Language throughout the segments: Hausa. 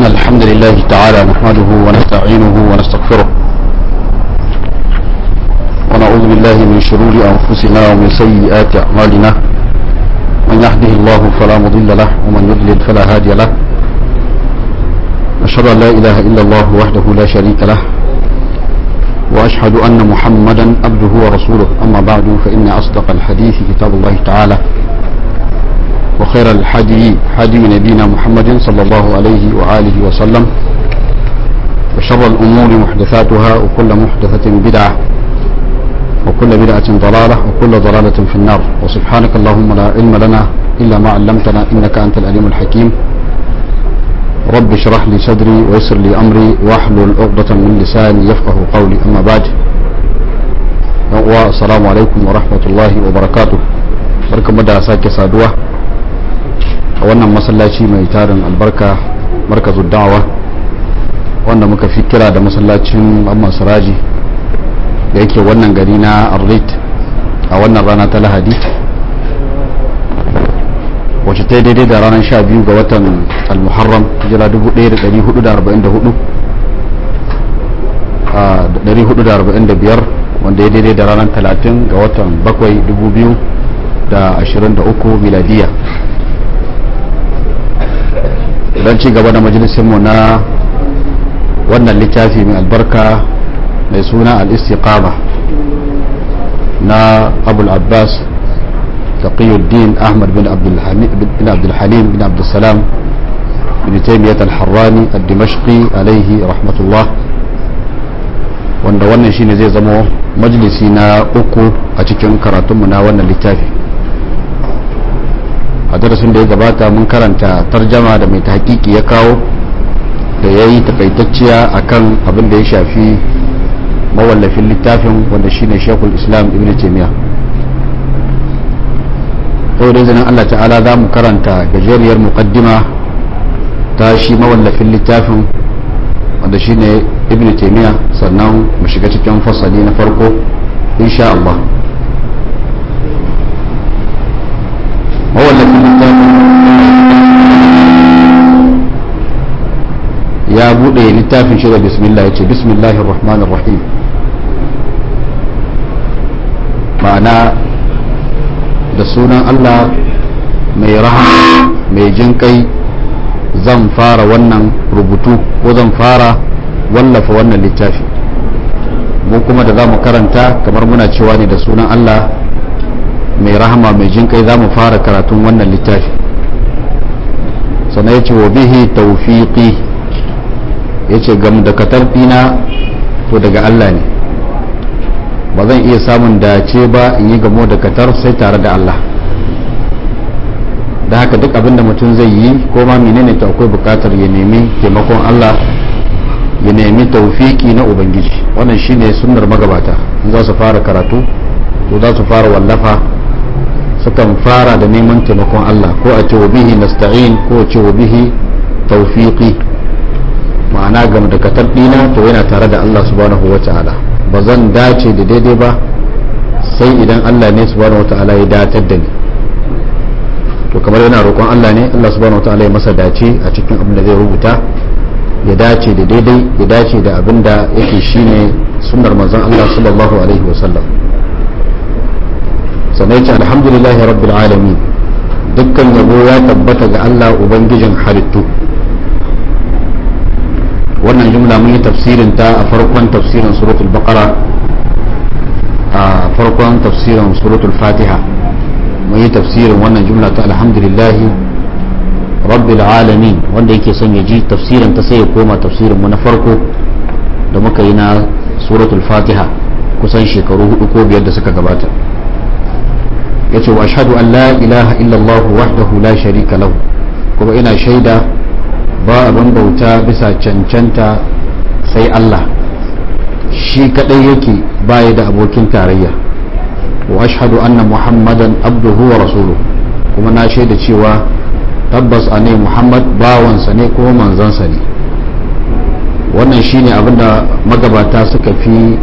إن الحمد لله تعالى نحمده ونستعينه ونستغفره ونعوذ بالله من شرور أنفسنا ومن سيئات أعمالنا من يهده الله فلا مضل له ومن يضلل فلا هادي له أشهد أن لا إله إلا الله وحده لا شريك له وأشهد أن محمدا عبده ورسوله أما بعد فإن أصدق الحديث كتاب الله تعالى وخير الحدي حدي نبينا محمد صلى الله عليه وآله وسلم وشر الأمور محدثاتها وكل محدثة بدعة وكل بدعة ضلالة وكل ضلالة في النار وسبحانك اللهم لا علم لنا إلا ما علمتنا إنك أنت العليم الحكيم رب اشرح لي صدري ويسر لي أمري واحلل عقدة من لساني يفقه قولي أما بعد السلام عليكم ورحمة الله وبركاته barka da sake saduwa a wannan masallaci mai tarin albarka markazu da'awa wanda muka fi kira da masallacin amman siraji da yake wannan gari na arlit a wannan rana ta lahadi wacce ta daidai da ranar sha biyu ga watan al-muharram jira 1445 wanda ya daidai da ranar 30 ga watan 7 2023 miladiya don ci gaba da majalisinmu na wannan littafi mai albarka mai suna al-istiqama na abul abbas taqiyuddin ahmad bin abdulhalim bin abdulsalam bin taimiyat al-harrani al-dimashqi alaihi rahmatullah wanda wannan shine zai zama majalisi na uku a cikin karatunmu na wannan littafi a darasin da ya gabata mun karanta tarjama da mai tahqiqi ya kawo da ya yi takaitacciya akan abin da ya shafi mawallafin littafin wanda shine shekul islam ibn taimiyya yau da izinin allah ta'ala za mu karanta gajeriyar muqaddima ta shi mawallafin littafin wanda shine ibn taimiyya sannan mu shiga cikin fasali na farko insha allah mawallafin littafin ya bude littafin shi da bismillah ya ce bismillahir rahmanir rahim ma'ana da sunan allah mai rahama mai jin kai zan fara wannan rubutu ko zan fara wallafa wannan littafi mu kuma da za mu karanta kamar muna cewa ne da sunan allah mai rahama mai jin kai za mu fara karatun wannan littafi sannan ya ce wa bihi taufiqi ya ce gam da katarfina to daga Allah ne ba zan iya samun dace ba in yi gamo da katar sai tare da Allah da haka duk abinda mutum zai yi ko ma menene ta akwai bukatar ya nemi taimakon Allah ya nemi taufiki na ubangiji wannan shine sunnar magabata in za su fara karatu ko za su fara wallafa sukan fara da neman taimakon Allah ko a ce wa bihi nasta'in ko a ce wa bihi tawfiqi ma'ana gam da katar dina to yana tare da Allah subhanahu wata'ala ba zan dace da daidai ba sai idan Allah ne subhanahu wata'ala ya datar da ni to kamar yana roƙon Allah ne Allah subhanahu wata'ala ya masa dace a cikin abin da zai rubuta ya dace da daidai ya dace da abin da yake shine sunnar manzon Allah sallallahu alaihi wasallam sannan ce alhamdulillahi rabbil alamin dukkan yabo ya tabbata ga Allah ubangijin halittu wannan jumla mun yi tafsirin ta a farkon tafsirin suratul baqara a farkon tafsirin suratul fatiha mun yi tafsirin wannan jumla ta alhamdulillahi rabbil alamin wanda yake son ya ji tafsirin ta sai ya koma tafsirin mu na farko da muka yi na suratul fatiha kusan shekaru hudu ko biyar da suka gabata yace wa ashhadu an la ilaha illallah wahdahu la sharika lahu kuma ina shaida ba abin bauta bisa cancanta sai Allah shi kadai yake baya da abokin tarayya wa ashhadu anna muhammadan abduhu wa rasuluhu kuma na shaida cewa tabbas a ne muhammad bawansa ne kuma manzansa ne wannan shine abinda magabata suka fi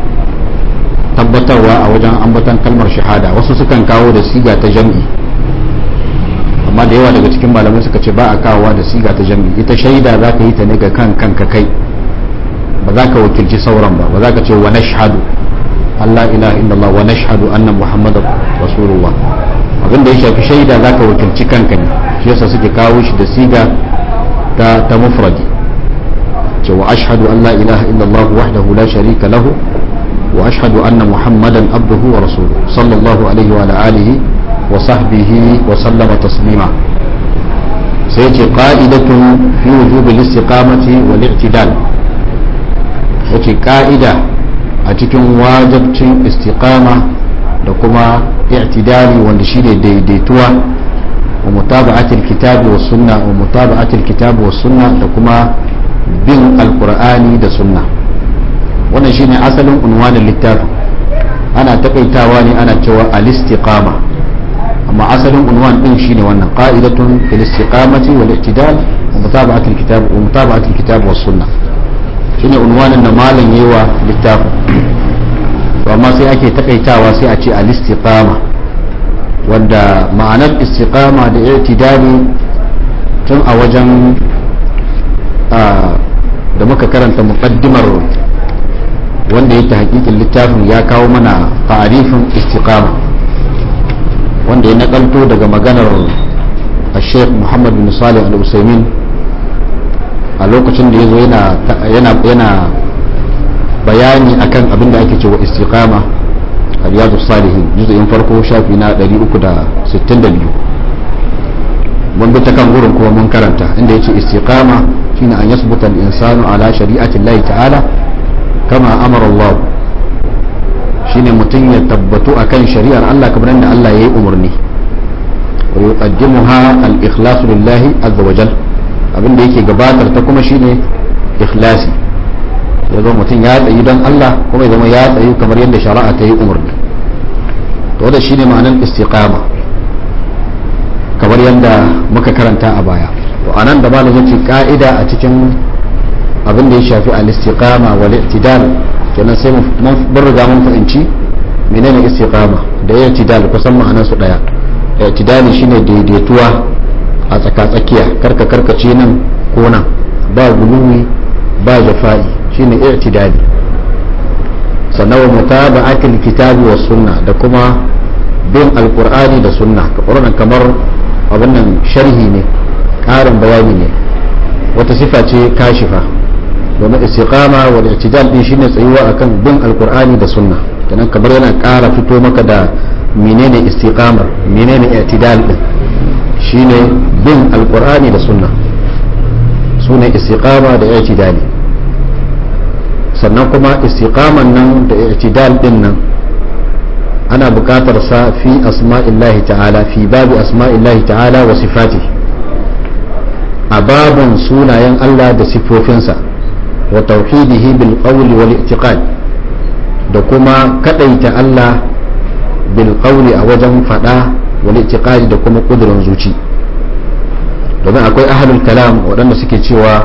tabbatarwa a wajen ambatan kalmar shahada wasu sukan kawo da siga ta jam'i amma da yawa daga cikin malamai suka ce ba a kawowa da siga ta jami'i ita shaida za ka yi ta ne ga kan kanka kai ba za ka wakilci sauran ba ba za ka ce wa nashhadu Allah ilaha illallah wa nashhadu anna muhammadar rasulullah abinda ya shafi shaida za ka wakilci kanka ne shi yasa suke kawo shi da siga ta ta mufradi ce wa ashhadu an la ilaha illallah wahdahu la sharika lahu wa ashhadu anna muhammadan abduhu wa rasuluhu sallallahu alaihi wa alihi wa sahbihi wa sallama taslima sai ce qa'idatun fi wujubil istiqamati wal i'tidal yace ka'ida a cikin wajabcin istiqama da kuma i'tidali wanda shi ne daidaituwa wa mutaba'atil kitabi was sunna wa mutaba'atil kitabi was sunna da kuma bin alqur'ani da sunna wannan shine asalin unwanin littafin ana takaitawa ne ana cewa al-istiqama amma asalin unwan din shine wannan qa'idatun fil istiqamati wal i'tidal wa mutaba'atil kitabi wa mutaba'atil kitabi was sunna shine unwanin da malam yawa littafin to amma sai ake takaitawa sai a ce al-istiqama wanda ma'anar istiqama da i'tidali tun a wajen da muka karanta muqaddimar wanda yake hakikin littafin ya kawo mana ta'arifin istiqama wanda ya nakalto daga maganar الشيخ محمد بن صالح الأسيمين a lokacin da ya zo yana bayani akan abin da ake cewa istiqama a riyadu salihin juzu'in farko shafi na 362 mun bi ta kan gurin kuma mun karanta inda yace istiqama shine an yasbuta al-insanu ala shari'ati Allah ta'ala kama amara Allah shine mutum ya tabbatu akan shari'ar Allah kamar yadda Allah ya yi umarni wa yuqaddimuha al-ikhlasu lillahi azza wa jalla abin da yake gabatar ta kuma shine ikhlasi ya zama mutum ya tsayi don Allah kuma ya zama ya tsayi kamar yadda shari'a ta yi umarni to da shine ma'anar istiqama kamar yadda muka karanta a baya to anan da malam yace ka'ida a cikin abin da ya shafi al-istiqama wal i'tidal kenan sai mun riga mun fahimci menene istiqama da i'tidal kusan ma'anar su daya i'tidali shine daidaituwa a tsaka-tsakiya karka karkace nan ko nan ba guluwi ba jafa'i shine i'tidali sannan wa mutaba'atil kitabi was sunna da kuma bin alqur'ani da sunna qur'an kamar abin nan sharhi ne karin bayani ne wata sifa ce kashifa domin istiqama wal i'tidal din shine tsayuwa akan bin alqur'ani da sunna kenan kamar yana ƙara fito maka da menene istiqamar menene i'tidal din shine bin alkur'ani da sunna su ne istiqama da i'tidali sannan kuma istiqaman nan da i'tidal din nan ana buƙatar sa fi asma'illahi ta'ala fi babi asma'illahi ta'ala wa sifati a babun sunayen Allah da sifofinsa wa tauhidihi bil qawli wal i'tiqad da kuma kadaita Allah bil qawli a wajen fada wal i'tiqadi da kuma kudurin zuci domin akwai ahlul kalam waɗanda suke cewa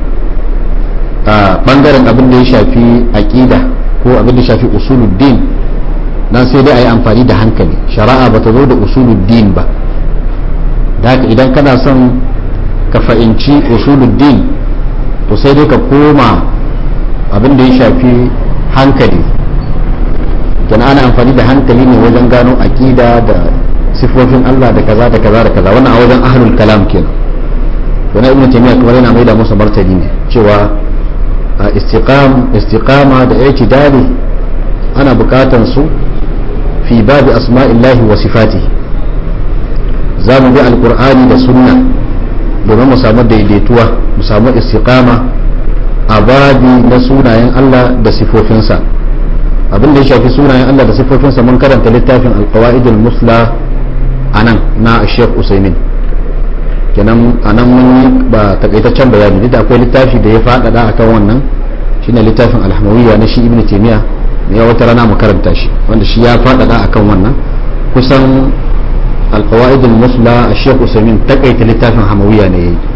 a bangaren abin da ya shafi aqida ko abin da ya shafi usuluddin nan sai dai a yi amfani da hankali shari'a ba ta zo da usuluddin ba da haka idan kana son ka fahimci usuluddin to sai dai ka koma abin da ya shafi hankali kenan ana amfani da hankali ne wajen gano aqida da sifofin Allah da kaza da kaza da kaza wannan a wajen ahlul kalam kenan wannan ibnu taymiya kuma yana mai da musu martani ne cewa istiqam istiqama da i'tidali ana bukatan su fi babi asma'illahi wa sifati za mu bi alqur'ani da sunna domin mu samu daidaituwa mu samu istiqama a babi na sunayen Allah da sifofinsa abin da ya shafi sunayen Allah da sifofinsa mun karanta littafin alqawaidul musla anan na Sheikh Usaimin kenan anan mun yi ba takaitaccen bayani duk da akwai littafi da ya faɗaɗa akan wannan shine littafin alhamawiyya na shi Ibn Taymiyyah ne wata rana mu karanta shi wanda shi ya faɗaɗa akan wannan kusan alqawaidul musla Sheikh Usaimin takaita littafin hamawiyya ne yayi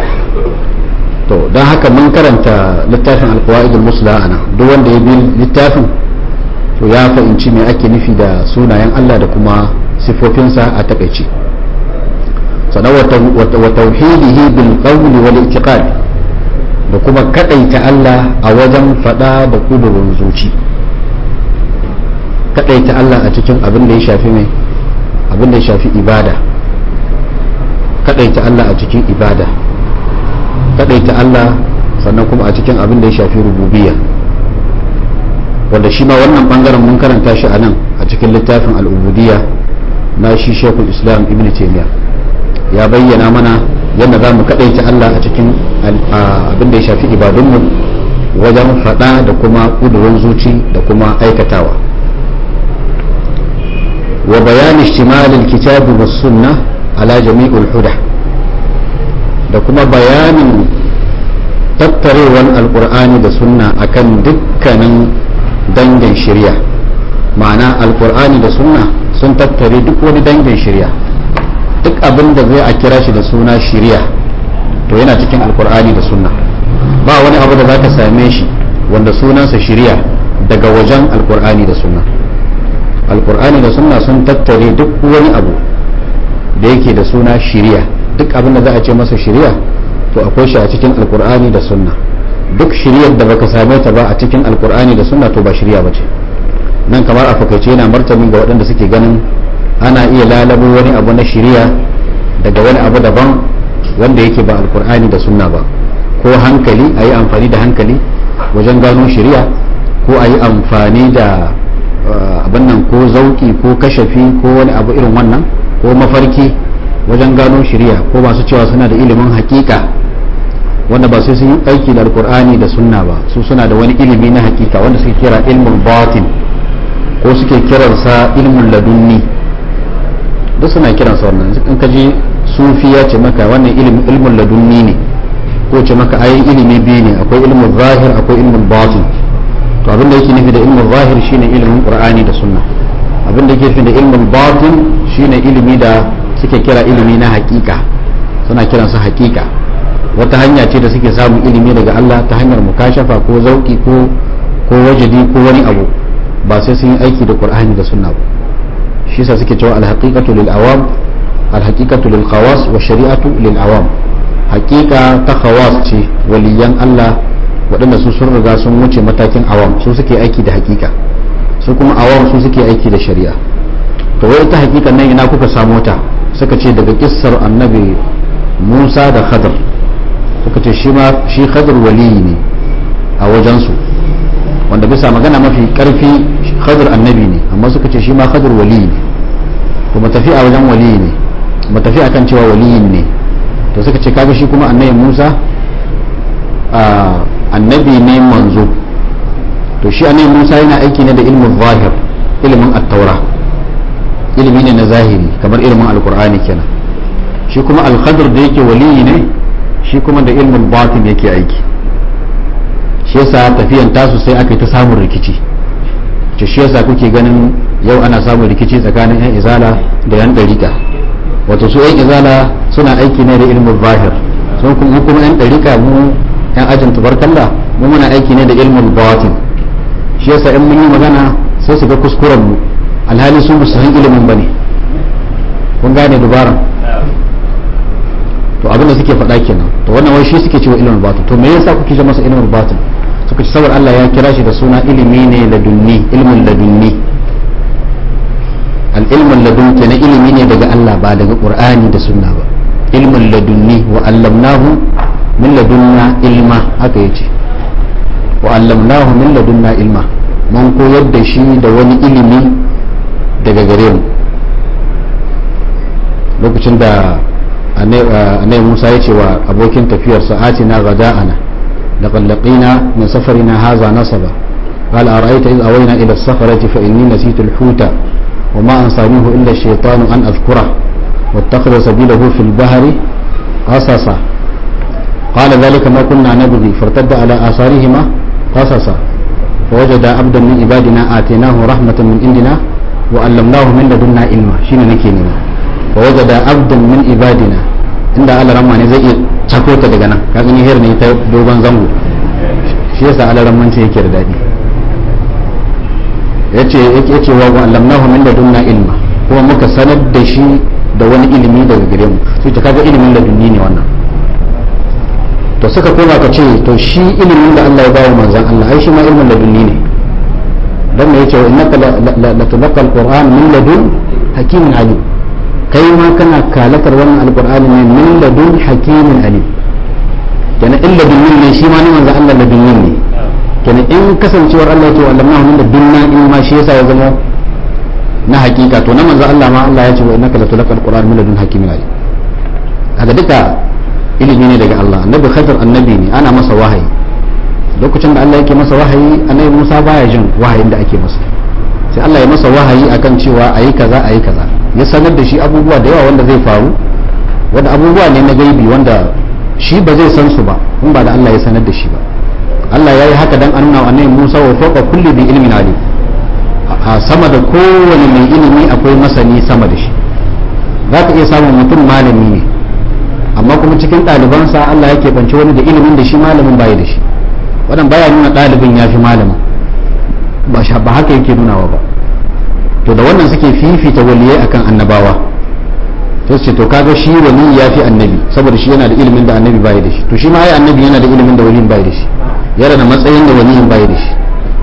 to don haka mun karanta littafin alqawaidul musla ana duk wanda ya bi littafin to ya fahimci me ake nufi da sunayen Allah da kuma sifofinsa a takaice sannan wa tauhidihi bil qawli wal i'tiqad da kuma kadaita Allah a wajen fada da kudurin zuci kadaita Allah a cikin abin da ya shafi mai abin da ya shafi ibada kadaita Allah a cikin ibada kadaita Allah sannan kuma a cikin abin da ya shafi rububiyya wanda shi ma wannan bangaren mun karanta shi a nan a cikin littafin al'ubudiyya na shi shekul islam ibn taymiya ya bayyana mana yadda za mu kaɗaita Allah a cikin abin da ya shafi ibadunmu wajen faɗa da kuma ƙudurin zuci da kuma aikatawa wa bayani shimalin kitabi was sunna ala jami'ul huda da kuma bayanin tattarewar alkur'ani da sunna akan dukkanin dangin shirya ma'ana alkur'ani da sunna sun tattare duk wani dangin shirya duk abin da zai a kira shi da suna shirya to yana cikin alkur'ani da sunna ba wani abu da za ka same shi wanda sunansa shirya daga wajen alkur'ani da sunna alkur'ani da sunna sun tattare duk wani abu da yake da suna shirya duk abin da za a ce masa shirya to akwai shi a cikin alkur'ani da sunna duk shiryar da baka same ta ba a cikin alkur'ani da sunna to ba shirya ba ce nan kamar a fakaice yana martani ga waɗanda suke ganin ana iya lalabo wani abu na shirya daga wani abu daban wanda yake ba alkur'ani da sunna ba ko hankali a yi amfani da hankali wajen gano shirya ko a yi amfani da abin nan ko zauki ko kashafi ko wani abu irin wannan ko mafarki wajen gano shirya ko masu cewa suna da ilimin hakika wanda ba sai sun yi aiki da alkur'ani da sunna ba su suna da wani ilimi na hakika wanda suke kira ilmul batin ko suke kiransa ilmul ladunni duk suna kiransa wannan in ka ji sufi ya ce maka wannan ilimin ilmul ladunni ne ko ce maka ayi ilimi biyu ne akwai ilmul zahir akwai ilmul batin to abin da yake nufi da ilmul zahir shine ilimin qur'ani da sunna abin da yake nufi da ilmul batin shine ilimi da suke kira ilimi na hakika suna kiransa hakika wata hanya ce da suke samun ilimi daga Allah ta hanyar mukashafa ko zauki ko ko wajadi ko wani abu ba sai sun yi aiki da Qur'ani da sunna ba shi yasa suke cewa al-haqiqatu lil awam al-haqiqatu lil khawas wa shari'atu lil awam haqiqa ta khawas ce waliyan Allah waɗanda su sun riga sun wuce matakin awam su suke aiki da haqiqa su kuma awam su suke aiki da shari'a to wai ita haqiqan nan ina kuka samu ta suka ce daga kissar annabi Musa da Khadr suka ce shi ma shi Khadr waliyi ne a wajensu wanda bisa magana mafi karfi Khadr annabi ne amma suka ce shi ma Khadr waliyi ne kuma tafi a wajen waliyi ne kuma tafi akan cewa waliyin ne to suka ce kaga shi kuma annabi Musa annabi ne manzo to shi annabi Musa yana aiki ne da ilmin zahir ilimin at-taura ilimi ne na zahiri kamar ilimin alkur'ani kenan shi kuma al-khadr da yake waliyi ne shi kuma da ilmin batin yake aiki shi yasa tafiyan tasu sai aka yi ta samun rikici ce shi yasa kuke ganin yau ana samun rikici tsakanin yan izala da yan ɗarika wato su yan izala suna aiki ne da ilmin zahir sun kuma kuma yan ɗarika mu yan ajin tubarkalla mu muna aiki ne da ilmin batin shi yasa in mun yi magana sai su ga kuskuren mu alhali su musu san ilimin bane kun gane dubaran to abinda suke faɗa kenan to wannan wai shi suke cewa ilimin batin to me yasa kuke ce masa ilimin batin suka ce saboda Allah ya kira shi da suna ilimi ne ladunni ilmin ladunni al ilmin ladun kenan ilimi ne daga Allah ba daga Qur'ani da sunna ba ilmin ladunni wa allamnahu min ladunna ilma haka yace wa allamnahu min ladunna ilma mun koyar da shi da wani ilimi daga gare mu lokacin da annabi Musa ya ce wa abokin tafiyarsa atina gada'ana laqad laqina min safarina hadha nasaba قال أرأيت إذ أوينا إلى الصخرة فإني نسيت الحوت وما أنصانيه إلا الشيطان أن أذكره واتخذ سبيله في البحر قصصا قال ذلك ما كنا نبغي فارتد على آثارهما قصصا فوجد عبدا من عبادنا آتيناه رحمة من عندنا وعلمناه من لدنا علما شين نكيننا ووجد عبدا من عبادنا inda Allah ramma ne zai iya cako ta daga nan ka gani hiyar ne ta dogon zango shi yasa Allah ramman ce yake da dadi yace yake yace wa allamnahu min ladunna ilma kuma muka sanar da shi da wani ilimi daga gare mu sai ta kaga ilimin ladunni ne wannan to suka koma ka ce to shi ilimin da Allah ya bawa manzon Allah ai shi ma ilimin ladunni ne dan me yace wa innaka la tulqa alquran min ladun hakimin alim kai ma kana kalatar wannan alqur'ani ne min ladun hakimin alim kenan in ladunni ne shi ma ne manzon Allah ladunni ne kenan in kasancewar Allah ya ce wa allamnahu min ladunna in ma shi yasa ya zama na hakika to na manzo Allah ma Allah ya ce wa innaka latulqal qur'an min ladun hakimin alim haka duka ilimi ne daga Allah annabi khadir annabi ne ana masa wahayi lokacin da Allah yake masa wahayi annabi Musa baya jin wahayin da ake masa sai Allah ya masa wahayi akan cewa ayi kaza ayi kaza ya sanar da shi abubuwa da yawa wanda zai faru wanda abubuwa ne na gaibi wanda shi ba zai san su ba in ba da Allah ya sanar da shi ba Allah ya yi haka dan an nuna wa annabi Musa wa fawqa kulli bi ilmin alim a sama da kowane mai ilimi akwai masani sama da shi za ka iya samun mutum malami ne amma kuma cikin ɗalibansa Allah yake bance wani da ilimin da shi malamin baya da shi wannan baya nuna ɗalibin ya fi malamin ba ba haka yake nunawa ba to da wannan suke fifita waliyai akan annabawa sai ce to kaga shi wali ya fi annabi saboda shi yana da ilimin da annabi baya da shi to shi ma ai annabi yana da ilimin da waliyin baya da shi yana da matsayin da waliyin baya da shi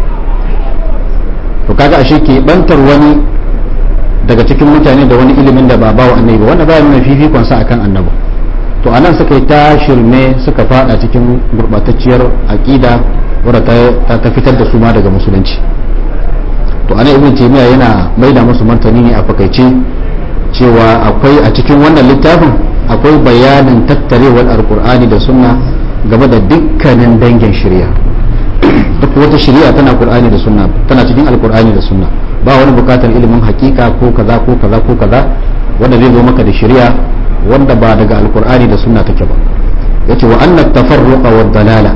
to kaga ashe ke bantar wani daga cikin mutane da wani ilimin da ba ba wa annabi ba wanda ba nuna fifikon sa akan annabi to anan suka yi ta shirme suka fada cikin gurbatacciyar aqida wadda ta ta fitar da su ma daga musulunci to anan ibn taymiya yana maida musu martani ne a fakaice cewa akwai a cikin wannan littafin akwai bayanin tattarewar alqur'ani da sunna game da dukkanin dangin shari'a duk wata shari'a tana qur'ani da sunna tana cikin alqur'ani da sunna ba wani bukatar ilimin hakika ko kaza ko kaza ko kaza wanda zai zo maka da shari'a wanda ba daga alqur'ani da sunna take ba yace wa anna tafarruqa wa dalala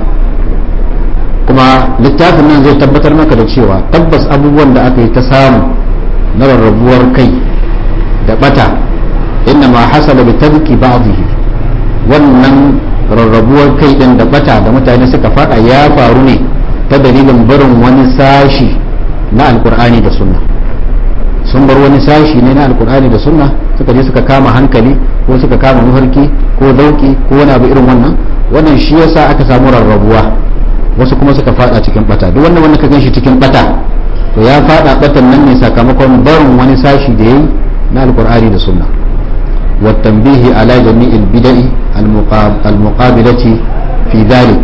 kuma littafin nan zai tabbatar maka da cewa tabbas abubuwan da aka yi ta samu na rarrabuwar kai da bata inna ma hasala bi tabki ba'dihi wannan rarrabuwar kai din da bata da mutane suka fada ya faru ne ta dalilin barin wani sashi na alkur'ani da sunna sun bar wani sashi ne na alkur'ani da sunna suka je suka kama hankali ko suka kama mafarki ko dauki ko wani abu irin wannan wannan shi yasa aka samu rarrabuwa wasu kuma suka fada cikin bata duk wannan wanda ka ganshi cikin bata to ya fada batan nan ne sakamakon barin wani sashi da yayi na alkur'ani da sunna والتنبيه على جميع البدع المقابلة في ذلك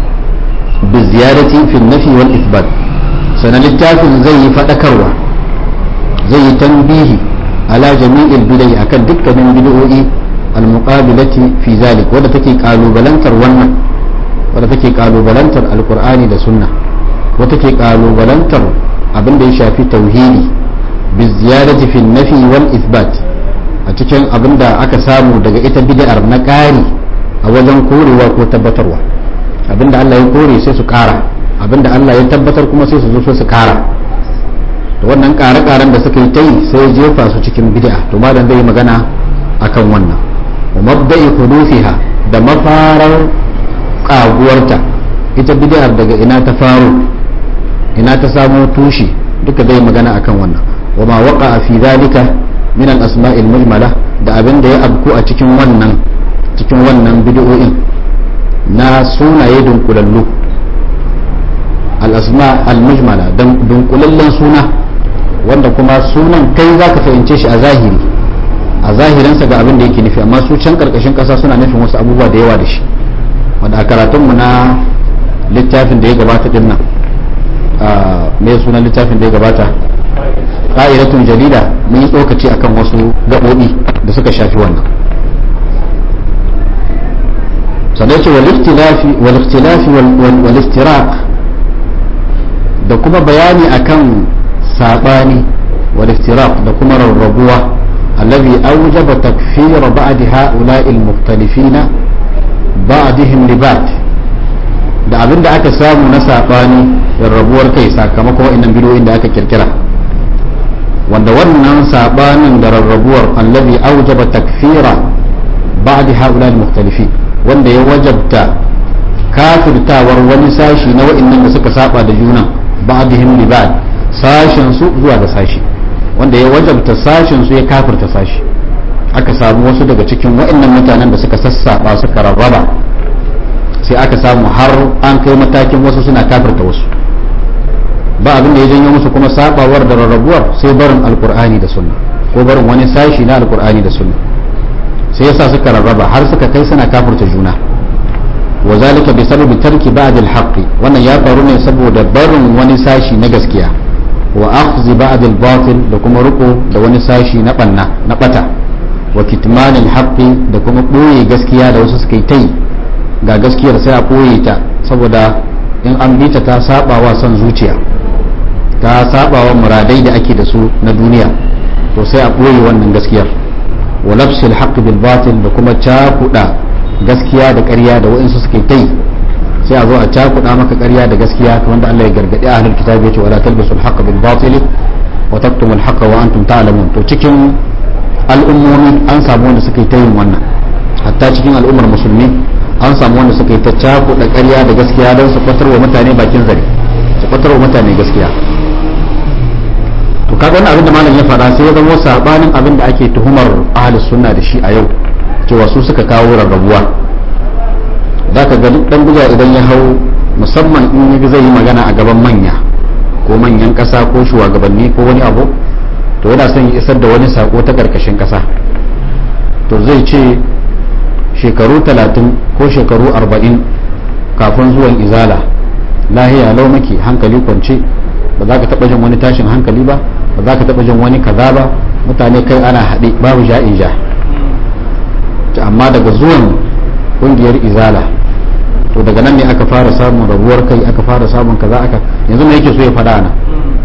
بالزيادة في النفي والإثبات سنلتاف زي فتكروة زي تنبيه على جميع البدع أكد دكة من بدعوء المقابلة في ذلك ولا تكي قالوا بلنتر ونن ولا تكي قالوا بلنتر القرآن لسنة وتكي قالوا بلنتر abin da ya shafi tauhidi biziyarati fi nafi wal ithbat a cikin abin da aka samu daga ita bid'ar na ƙari a wajen korewa ko tabbatarwa abin da Allah ya kore sai su ƙara abin da Allah ya tabbatar kuma sai su zo su ƙara to wannan ƙare-ƙaren da suka yi ta yi sai jefa su cikin bid'a to malam zai yi magana akan wannan wa mabda'i hudufiha da mafarar ƙaguwarta ita bid'ar daga ina ta faro ina ta samo tushe duka zai magana akan wannan wa ma waqa fi zalika min al-asma'il mujmala da abin da ya abku a cikin wannan cikin wannan bid'o'in na sunaye dunkulallu al-asma al-mujmala dunkulallen suna wanda kuma sunan kai zaka fahimce shi a zahiri a zahirinsa ga abin da yake nufi amma su can karkashin kasa suna nufin wasu abubuwa da yawa da shi wanda a karatunmu na littafin da ya gabata din nan mai sunan littafin da ya gabata ƙa'idatun jarida mun yi tsokaci akan wasu gaɓoɓi da suka shafi wannan sannan ce wal-ikhtilafi wal-iftiraq da kuma bayani akan saɓani wal-iftiraq da kuma rarrabuwa الذي أوجب تكفير بعد هؤلاء المختلفين بعضهم لبعض da abin da aka samu na saɓani rarrabuwar kai sakamakon wa'annan bidiyoyin da aka kirkira wanda wannan saɓanin da rarrabuwar allazi aujaba takfira ba'di haula al-mukhtalifin wanda ya wajabta kafirtawar wani sashi na wa'annan da suka saba da juna ba'dihim li ba'd sashin su zuwa ga sashi wanda ya wajabta sashin su ya kafirta sashi aka samu wasu daga cikin waɗannan mutanen da suka sassaba suka rarraba sai aka samu har an kai matakin wasu suna kafirta wasu ba abin da ya janyo musu kuma sabawar da rarrabuwar sai barin alkur'ani da sunna ko barin wani sashi na alkur'ani da sunna sai yasa suka rarraba har suka kai suna kafirta juna wa zalika bi sababi tarki ba'd al-haqq wannan ya faru ne saboda barin wani sashi na gaskiya wa akhdhi ba'd al-batil da kuma riko da wani sashi na banna na bata wa kitman al-haqq da kuma boye gaskiya da wasu suka yi tai ga gaskiyar sai a boye ta saboda in an bi ta ta saba wa son zuciya ta saba wa muradai da ake da su na duniya to sai a boye wannan gaskiyar wa nafsil haqq bil batil da kuma cakuda gaskiya da ƙarya da wa'insu suke ta yi sai a zo a cakuɗa maka ƙarya da gaskiya kamar da Allah ya gargaɗi a ahlul kitabi yace wala talbisul haqqa bil batil wa taktumul haqqa wa antum ta'lamun to cikin al'ummomi an samu wanda suke ta yin wannan hatta cikin al'ummar musulmi an samu wanda suke ta cakuɗa ƙarya da gaskiya don su kwatar wa mutane bakin zare su kwatar wa mutane gaskiya to kaga wannan abin da malam ya faɗa sai ya zama sabanin abin da ake tuhumar ahlus sunna da shi a yau cewa su suka kawo rarrabuwa za ka gani dan buga idan ya hau musamman in ya zai yi magana a gaban manya ko manyan ƙasa ko shugabanni ko wani abu to yana son ya isar da wani sako ta ƙarƙashin ƙasa to zai ce shekaru talatin ko shekaru arba'in kafin zuwan izala lahiya lau maki hankali kwance ba za ka taɓa jin wani tashin hankali ba ba za ka taɓa jin wani kaza ba mutane kai ana haɗe babu ja'in ja amma daga zuwan kungiyar izala to daga nan ne aka fara samun rabuwar kai aka fara samun kaza aka yanzu me yake so ya faɗa nan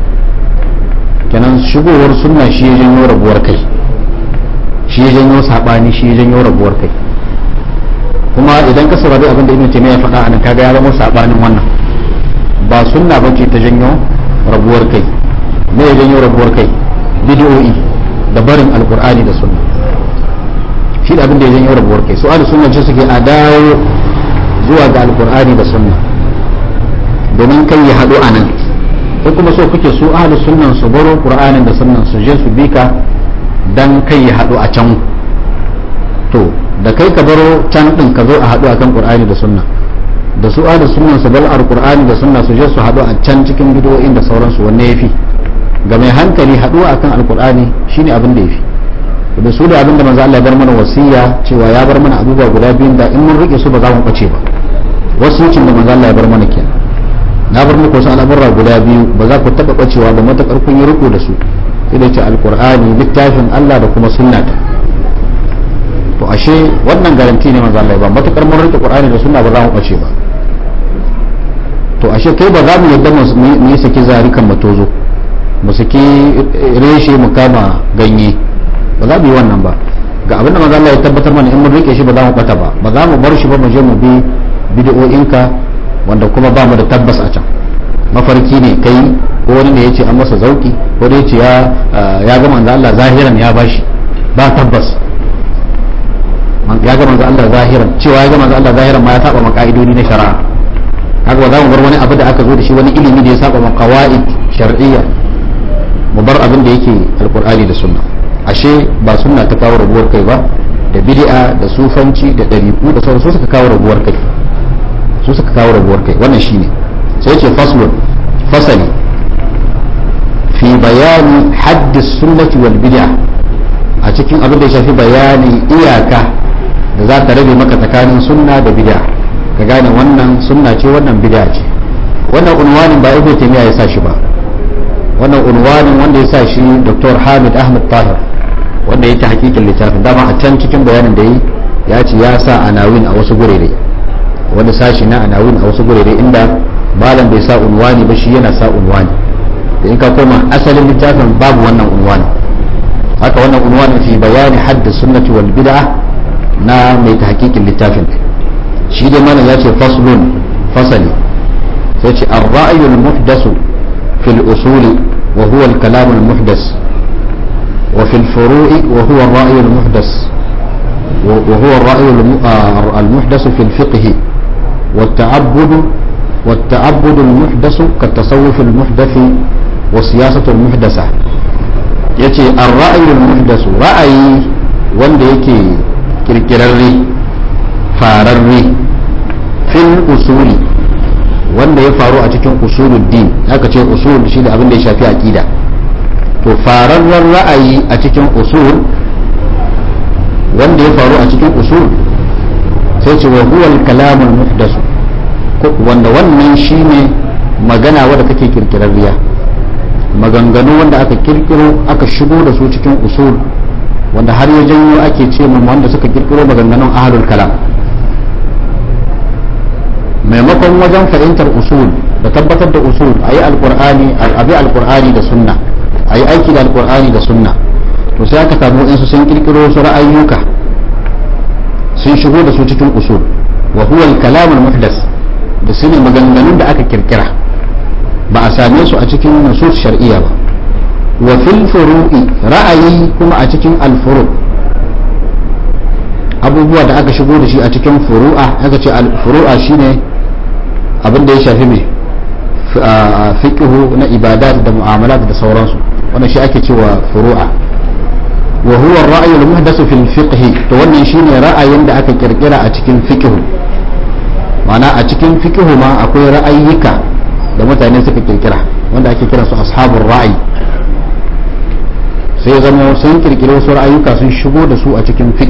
kenan shigowar sunna shi ya janyo rabuwar kai shi ya janyo sabani shi ya janyo rabuwar kai kuma idan ka saurari abin da ibn taymiya ya faɗa anan kaga ya zama sabanin wannan ba sunna bace ta janyo rabuwar kai me ya janyo rabuwar kai bid'o'i da barin alqur'ani da sunna shi da abin da ya janyo rabuwar kai su sunna ce suke a dawo zuwa ga alkur'ani da sunna domin kai ya haɗu a nan ko kuma so kuke su ahlu sunnan su baro qur'anin da sunnan su je su bika dan kai ya haɗu a can to da kai ka baro can din ka zo a haɗu akan qur'ani da sunna da su ahlu sunnan su bar alkur'ani da sunna su je su haɗu a can cikin bidiyoyin da sauransu wanne yafi ga mai hankali haɗuwa akan alkur'ani shine abin da yafi da su da abinda manzo Allah ya bar mana wasiya cewa ya bar mana abubuwa guda biyun da in mun rike su ba za mu bace ba wasiyacin da manzo Allah ya bar mana kenan na bar muku wasu al'amurra guda biyu ba za ku taba bacewa ba matakar kun yi riko da su sai da ce alqur'ani littafin Allah da kuma sunnata to ashe wannan garanti ne manzo Allah ya ba matakar mun rike qur'ani da sunna ba za mu bace ba to ashe kai ba za mu yadda mu yi saki zarikan matozo mu saki reshe mu kama ganye ba za mu yi wannan ba ga abin da manzo Allah ya tabbatar mana in mun rike shi ba za mu bata ba ba za mu bar shi ba mu je mu bi bid'o'inka wanda kuma ba mu da tabbas a can mafarki ne kai ko wani ne yace an masa zauki ko da yace ya ya ga manzo Allah zahiran ya bashi ba tabbas ya ga manzo Allah zahiran cewa ya ga manzo Allah zahiran ma ya saba ma ka'idodi na shari'a haka ba za mu bar wani abu da aka zo da shi wani ilimi da ya saba ma qawaid shar'iyya mu bar abin da yake alqur'ani da sunna ashe ba sunna ta kawo rabuwar kai ba da bid'a da sufanci da dariku da sauran su suka kawo rabuwar kai su suka kawo rabuwar kai wannan shine sai ce faslun fasali fi bayani haddi sunnati wal bid'a a cikin abin da ya shafi bayanin iyaka da za ta rabe maka tsakanin sunna da bid'a ka gane wannan sunna ce wannan bid'a ce wannan unwanin ba ibnu taymiya ya sa shi ba wannan unwanin wanda ya sa shi dr hamid ahmad tahir wanda ya ta hakikin littafin dama a can cikin bayanin da yi ya ce ya sa anawin a wasu gurere wani sashi na anawin a wasu gurere inda malam bai sa unwani ba shi yana sa unwani da in ka koma asalin littafin babu wannan unwani haka wannan unwani fi bayani hadda sunnati wal bid'a na mai ta hakikin littafin shi dai malam ya ce faslun fasali sai ce ar-ra'yul muhdasu fil usuli wa huwa al-kalam al-muhdas وفي الفروع وهو الرأي المحدث وهو الرأي المحدث في الفقه والتعبد والتعبد المحدث كالتصوف المحدث والسياسة المحدثة يتي الرأي المحدث رأي wanda yake kirkirarre fararre fil usuli wanda ya faru a cikin usuluddin aka ce usul shi da abin da ya shafi aqida to fararren ra'ayi a cikin usul wanda ya faru a cikin usul sai ce wa huwa al-kalamul muhdasu wanda wannan shine magana wadda kake kirkirarriya maganganu wanda aka kirkiro aka shigo da su cikin usul wanda har ya janyo ake ce mun wanda suka kirkiro maganganun ahlul kalam maimakon wajen fahimtar usul da tabbatar da usul a yi alkur'ani abi alkur'ani da sunna a yi aiki da alkur'ani da sunna to sai aka samu insu sun kirkiro su ra'ayyuka sun shigo da su cikin usul wa huwa al-kalam al-muhdas da su ne maganganun da aka kirkira ba a same su a cikin nusus shar'iyya ba wa fil furu'i ra'ayi kuma a cikin al-furu abubuwa da aka shigo da shi a cikin furu'a aka ce al-furu'a shine abin da ya shafi mai fiqhu na ibadat da mu'amalat da sauransu wannan shi ake cewa furu'a wa huwa ar-ra'yu al-muhdathu fil fiqh to wannan shine ra'ayin da aka kirkira a cikin fiqh ma'ana a cikin fiqh ma akwai ra'ayyuka da mutane suka kirkira wanda ake kira su ashabur ra'ayi sai zama sun kirkiri wasu ra'ayyuka sun shigo da su a cikin fiqh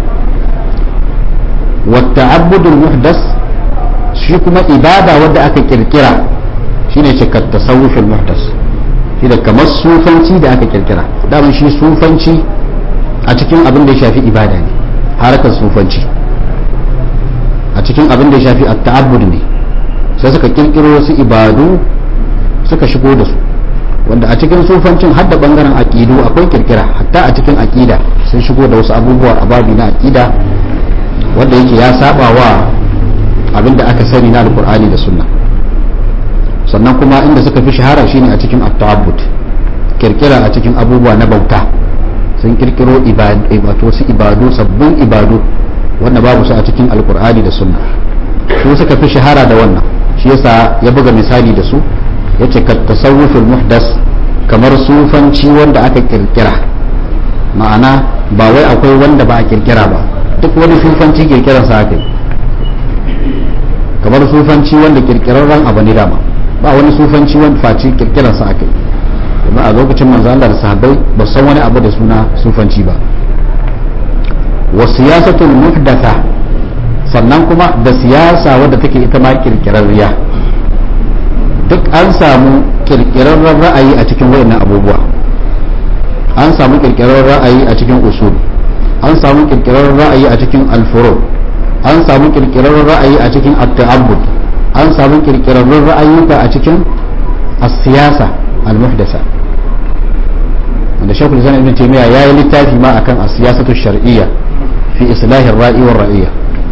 wa ta'abbud al-muhdath shi kuma ibada wadda aka kirkira shine cikar tasawufin muhdas shi da kamar sufanci da aka kirkira daman shi sufanci a cikin abin da ya shafi ibada ne harakar sufanci a cikin abin da ya shafi at-ta'abbud ne sai suka kirkiro wasu ibadu suka shigo da su wanda a cikin sufancin har da bangaren aqidu akwai kirkira hatta a cikin aqida sun shigo da wasu abubuwa a babi na aqida wanda yake ya saba wa abinda aka sani na alkur'ani da sunna sannan kuma inda suka fi shahara shine a cikin at-ta'abbud kirkira a cikin abubuwa na bauta sun kirkiro ibadu wasu ibadu sabbin ibadu wanda babu su a cikin alkur'ani da sunna su suka fi shahara da wannan shi yasa ya buga misali da su yace ka tasawuful muhdas kamar sufanci wanda aka kirkira ma'ana ba wai akwai wanda ba a kirkira ba duk wani sufanci kirkiransa aka yi kamar sufanci wanda kirkirarren abu ne dama ba wani sufanci wanda face kirkirarsa aka yi kuma a lokacin manzo Allah da sahabbai ba san wani abu da suna sufanci ba wa siyasatul muhdatha sannan kuma da siyasa wadda take ita ma kirkirarriya duk an samu kirkirarren ra'ayi a cikin wayannan abubuwa an samu kirkirarren ra'ayi a cikin usul an samu kirkirarren ra'ayi a cikin alfuru an samu kirkirarren ra'ayi a cikin at-ta'abbud an samu kirkirarren ra'ayuka a cikin as-siyasa al-muhdasa wanda shekul zan ibn taymiya yayi littafi ma akan as-siyasatu shar'iyya fi islahi ar-ra'i war ra'iyya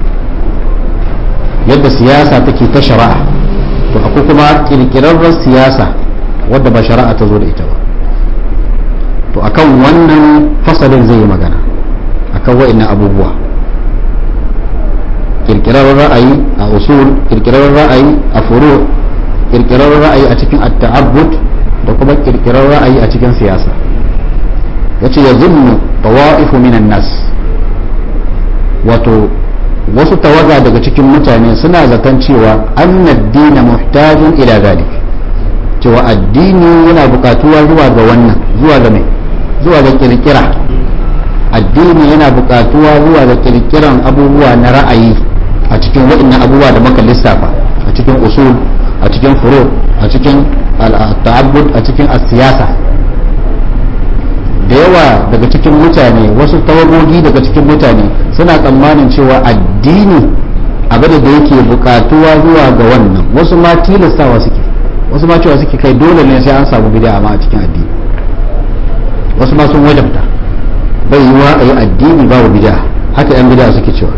yadda siyasa take ta shari'a to akwai kuma kirkirarren siyasa wadda ba shari'a ta zo da ita ba to akan wannan fasalin zai yi magana akan wa'annan abubuwa kirkirar ra'ayi a usul kirkirar ra'ayi a furu kirkirar ra'ayi a cikin at-ta'abbud da kuma kirkirar ra'ayi a cikin siyasa yace ya zunnu tawa'ifu minan nas wato wasu tawaga daga cikin mutane suna zaton cewa annad dina muhtajun ila zalik cewa addini yana bukatuwa zuwa ga wannan zuwa ga mai zuwa ga kirkira addini yana bukatuwa zuwa ga kirkiran abubuwa na ra'ayi a cikin waɗannan abubuwa da muka lissafa a cikin usul a cikin furu a cikin ta'abbud a cikin siyasa da yawa daga cikin mutane wasu tawagogi daga cikin mutane suna tsammanin cewa addini abin da yake bukatuwa zuwa ga wannan wasu ma tilastawa suke wasu ma cewa suke kai dole ne sai an samu bid'a ma a cikin addini wasu ma sun wajabta bai yiwa a yi addini babu bid'a haka yan bid'a suke cewa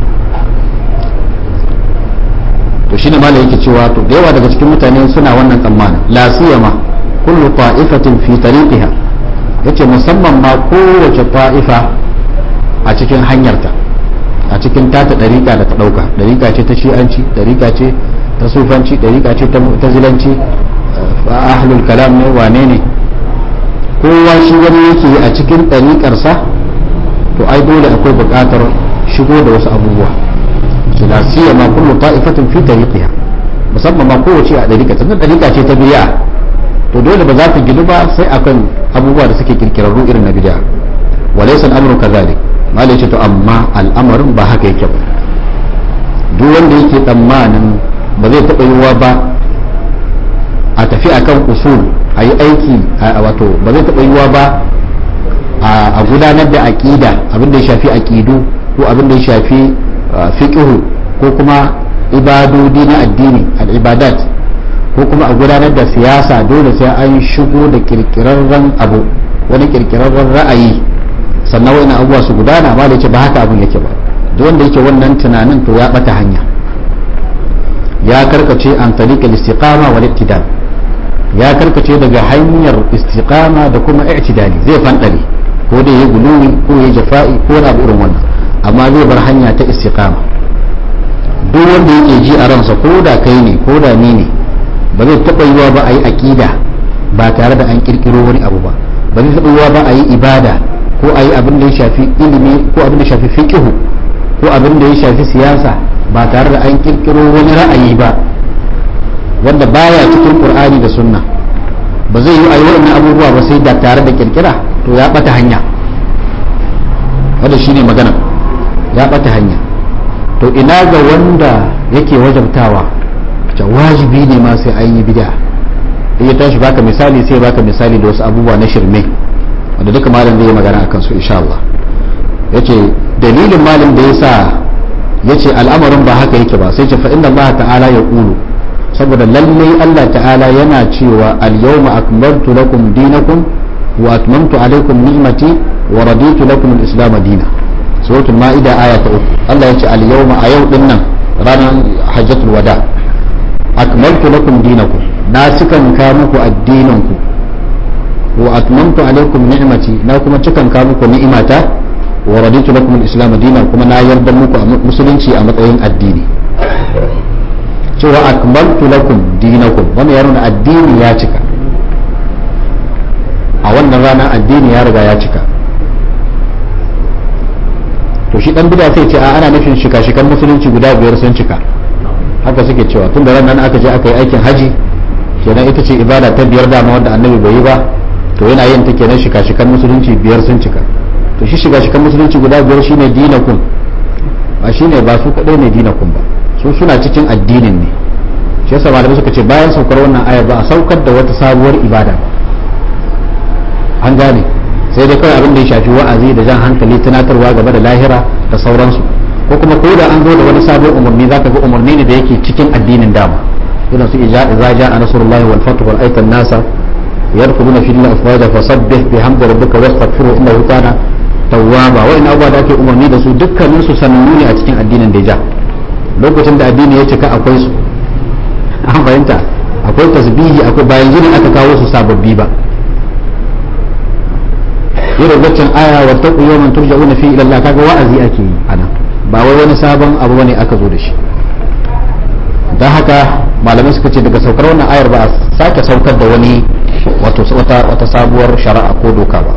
to shine malai yake cewa to da yawa daga cikin mutane suna wannan tsammanin la siyama kullu ta'ifatin fi tariqiha yace musamman ma kowace ta'ifa a cikin hanyarta a cikin tata dariƙa da ta ɗauka dariƙa ce ta shi'anci dariƙa ce ta sufanci dariƙa ce ta mu'tazilanci ahlul kalam ne wane ne kowa shi wani yake a cikin ɗariƙarsa to ai dole akwai buƙatar shigo da wasu abubuwa su da siya ma kullu ta'ifatin fi tariqiha musamman ma kowace a dariƙa tunda dariƙa ce ta bid'a to dole ba za ta gidu ba sai akan abubuwa da suke kirkirarru irin na bid'a walaysa al-amru kadhalik malai ce to amma al'amarin ba haka yake ba duk wanda yake tsammanin ba zai taɓa yiwuwa ba a tafi akan usul a yi aiki wato ba zai taɓa yiwuwa ba a gudanar da aƙida abin da ya shafi aƙidu ko abin da ya shafi fiqhu ko kuma ibadodi na addini al-ibadat ko kuma a gudanar da siyasa dole sai an shigo da kirkirarren abu wani kirkirarren ra'ayi sannan wani abubuwa su gudana ba da ce ba haka abin yake ba duk wanda yake wannan tunanin to ya bata hanya ya karkace an tariqal istiqama wal ittidal ya karkace daga hanyar istiqama da kuma i'tidali zai fandare ko da ya guluwi ko ya jafa'i ko na irin wannan amma zai bar hanya ta istiqama duk wanda yake ji a ransa ko da kai ne ko da ni ne ba zai taɓa yiwa ba a yi aƙida ba tare da an ƙirƙiro wani abu ba ba zai taɓa yiwa ba a yi ibada ko a yi abin da ya shafi ilimi ko abin da ya shafi fiƙihu ko abin da ya shafi siyasa ba tare da an ƙirƙiro wani ra'ayi ba wanda baya cikin ƙur'ani da sunna ba zai yi a yi waɗannan abubuwa ba sai da tare da ƙirƙira to ya ɓata hanya wanda shine magana ya ɓata hanya to ina ga wanda yake wajabtawa ta wajibi ne ma sai an yi bid'a in ya tashi baka misali sai baka misali da wasu abubuwa na shirme wanda duka malam zai yi magana akan su insha Allah yace dalilin malam da yasa yace al'amarin ba haka yake ba sai ce fa inna Allah ta'ala ya qulu saboda lalle Allah ta'ala yana cewa al-yawma akmaltu lakum dinakum wa atmamtu alaykum ni'mati wa raditu lakum al-islam dinan suratul ma'ida aya ta uku Allah yace al-yawma a yau din nan ranar hajjatul wada' akmaltu lakum dinakum na cikan ka muku addininku wa atmamtu alaikum ni'mati na kuma cikan ka muku ni'imata wa raditu lakum al-islam dinan kuma na yarda muku musulunci a matsayin addini cewa akmaltu lakum dinakum wannan ya nuna addini ya cika a wannan rana addini ya riga ya cika to shi dan bida sai ce a ana nufin shika-shikan musulunci guda biyar sun cika haka suke cewa tun da ran nan aka je aka yi aikin haji kenan ita ce ibada ta biyar dama wanda annabi bai yi ba to yana yin ta kenan shika-shikan musulunci biyar sun cika to shi shika-shikan musulunci guda biyar shine dinakun ba shine ba su kadai ne dinakun ba su suna cikin addinin ne shi yasa malamai suka ce bayan saukar wannan aya ba a saukar da wata sabuwar ibada ba an gane sai dai kawai abin da ya shafi wa'azi da jan hankali tunatarwa gaba da lahira da sauransu ko kuma ko da an zo da wani sabon umarni zaka ga umarni ne da yake cikin addinin dama irin su ija idza jaa nasrullahi wal fathu wal aytan nasa yadkhuluna fi dinillahi afwaja fasabbih bihamdi rabbika wastaghfiru innahu kana tawwaba wa in abuwa da ake umarni da su dukkanin su sanannu ne a cikin addinin da ja lokacin da addini ya cika akwai su an fahimta akwai tasbihi akwai bayan jini aka kawo su sababbi ba irin waccan aya wa taqu yawman turja'una fi ila Allah kaga wa'azi ake yi anan ba wai wani sabon abu bane aka zo da shi don haka malamai suka ce daga saukar wannan ayar ba a sake saukar da wani wata sabuwar shari'a ko doka ba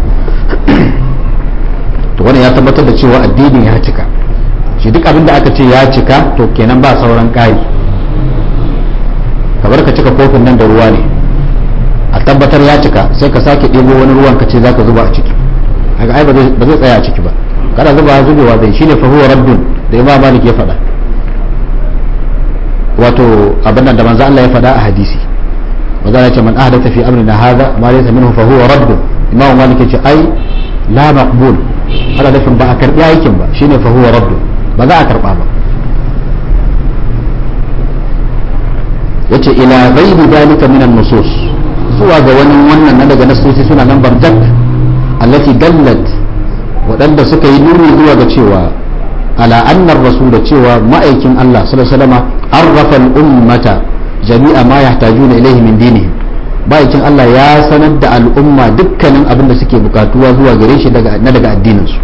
to wannan ya tabbatar da cewa addini ya cika shi duk abin da aka ce ya cika to kenan ba sauran ƙari kamar ka cika kofin nan da ruwa ne a tabbatar ya cika sai ka sake ɗebo wani ruwan ka ce za ka zuba a ciki haka ai ba zai tsaya a ciki ba kada zuba zubewa zai shine fa huwa rabbun da imam malik ya faɗa wato abin nan da manzo Allah ya faɗa a hadisi manzo ya ce man ahdatha fi amrina hadha ma laysa minhu fa huwa rabbun imam malik ya ce ai la maqbul ana nufin ba a karbi aikin ba shine fa huwa rabbun ba za a karba ba yace ila ghairi dalika min an-nusus zuwa ga wani wannan na daga nasosi suna nan barjak allati dallat waɗanda suka yi nuni zuwa ga cewa ala annar rasul da cewa ma'aikin Allah sallallahu alaihi wasallam arrafa al-ummata jami'a ma yahtajuna ilayhi min dinihim ma'aikin Allah ya sanar da al'umma dukkanin abin da suke bukatuwa zuwa gare shi daga na daga addinin su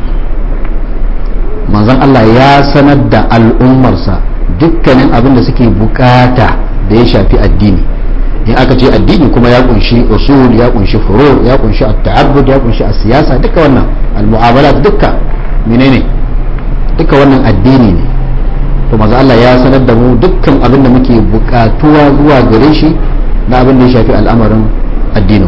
manzon Allah ya sanar da al'ummarsa dukkanin abin da suke bukata da ya shafi addini in aka ce addini kuma ya kunshi usul ya kunshi furu ya kunshi at-ta'abbud ya kunshi siyasa duka wannan al-mu'amalat dukka menene duka wannan addini ne to manzo Allah ya sanar da mu dukkan abin da muke bukatuwa zuwa gare shi na abin da ya shafi al'amarin addinin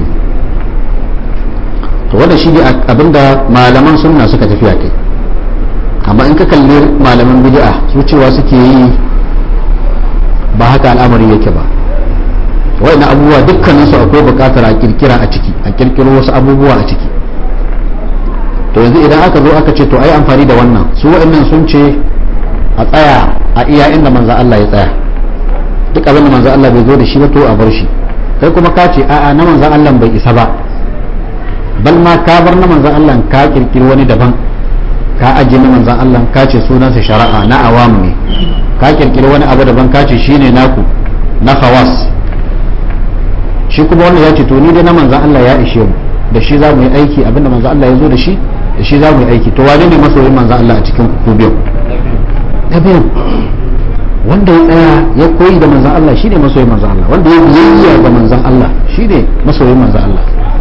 to wanda shi ne abin da malaman sunna suka tafiya kai amma in ka kalli malaman bid'a su cewa suke yi ba haka al'amari yake ba wa'in abubuwa dukkaninsu akwai bukatar a kirkira a ciki a kirkiro wasu abubuwa a ciki to yanzu idan aka zo aka ce to ai amfani da wannan su wa'annan sun ce a tsaya a iya inda manzan Allah ya tsaya duk abin da manzan Allah bai zo da shi ba to a bar shi kai kuma ka ce a'a na manzan Allah bai isa ba bal ma ka bar na manzan Allah ka kirkiri wani daban ka ajiye na manzan Allah ka ce sunansa shari'a na awam ne ka kirkiri wani abu daban ka ce shine naku na khawas shi kuma wannan ya ce to ni dai na manzan Allah ya ishe mu da shi za mu yi aiki abinda manzan Allah ya zo da shi da shi za mu yi aiki to wane ne masoyin manzan Allah a cikin ku biyu na biyu wanda ya tsaya ya koyi da manzan Allah shi ne masoyin manzan Allah wanda ya biyayya ga manzan Allah shi ne masoyin manzan Allah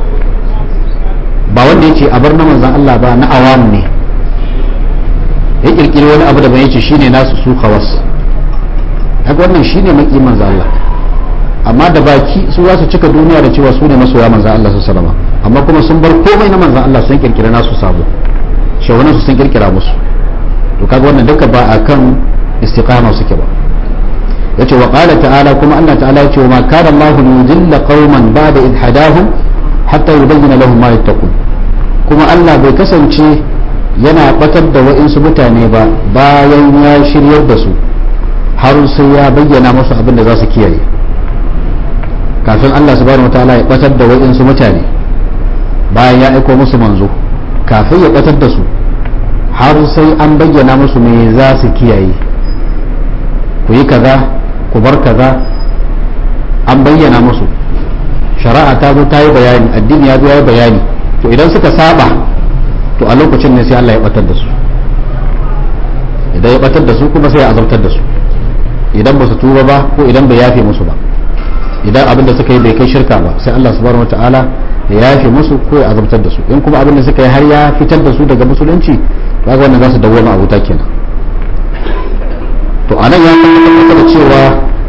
ba wanda ya ce a bar na manzan Allah ba na awam ne ya kirkiri wani abu da bai yace shine nasu su khawas haka wannan shine maki manzan Allah amma da baki su za su cika duniya da cewa su ne masoya manzan Allah su salama amma kuma sun bar komai na manzan Allah sun kirkira nasu sabo shawanan su sun kirkira musu to kaga wannan duka ba akan istiqama suke ba yace wa qala ta'ala kuma Allah ta'ala yace wa ma kana Allahu yudilla qauman ba'da id hadahum hatta yubayyana lahum ma yattaqun kuma Allah bai kasance yana batar da wa'insu mutane ba bayan ya shiryar da su har sai ya bayyana musu abin da za su kiyaye kafin Allah subhanahu wataala ya batar da wa'insu mutane bayan ya aiko musu manzo kafin ya batar da su har sai an bayyana musu me za su kiyaye ku yi kaza ku bar kaza an bayyana musu shari'a ta zo ta yi bayani addini ya zo ya yi bayani to idan suka saba to a lokacin ne sai Allah ya batar da su idan ya batar da su kuma sai ya azabtar da su idan ba su tuba ba ko idan bai yafe musu ba idan abin da suka yi bai kai shirka ba sai Allah subhanahu wataala ya yafe musu ko ya azabtar da su in kuma abin da suka yi har ya fitar da su daga musulunci kaga wannan za su dawwama a wuta kenan to anan ya tabbatar da cewa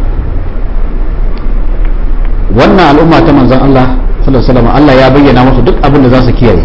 wannan al'umma ta manzon Allah sallallahu alaihi wasallam Allah ya bayyana musu duk abin da za su kiyaye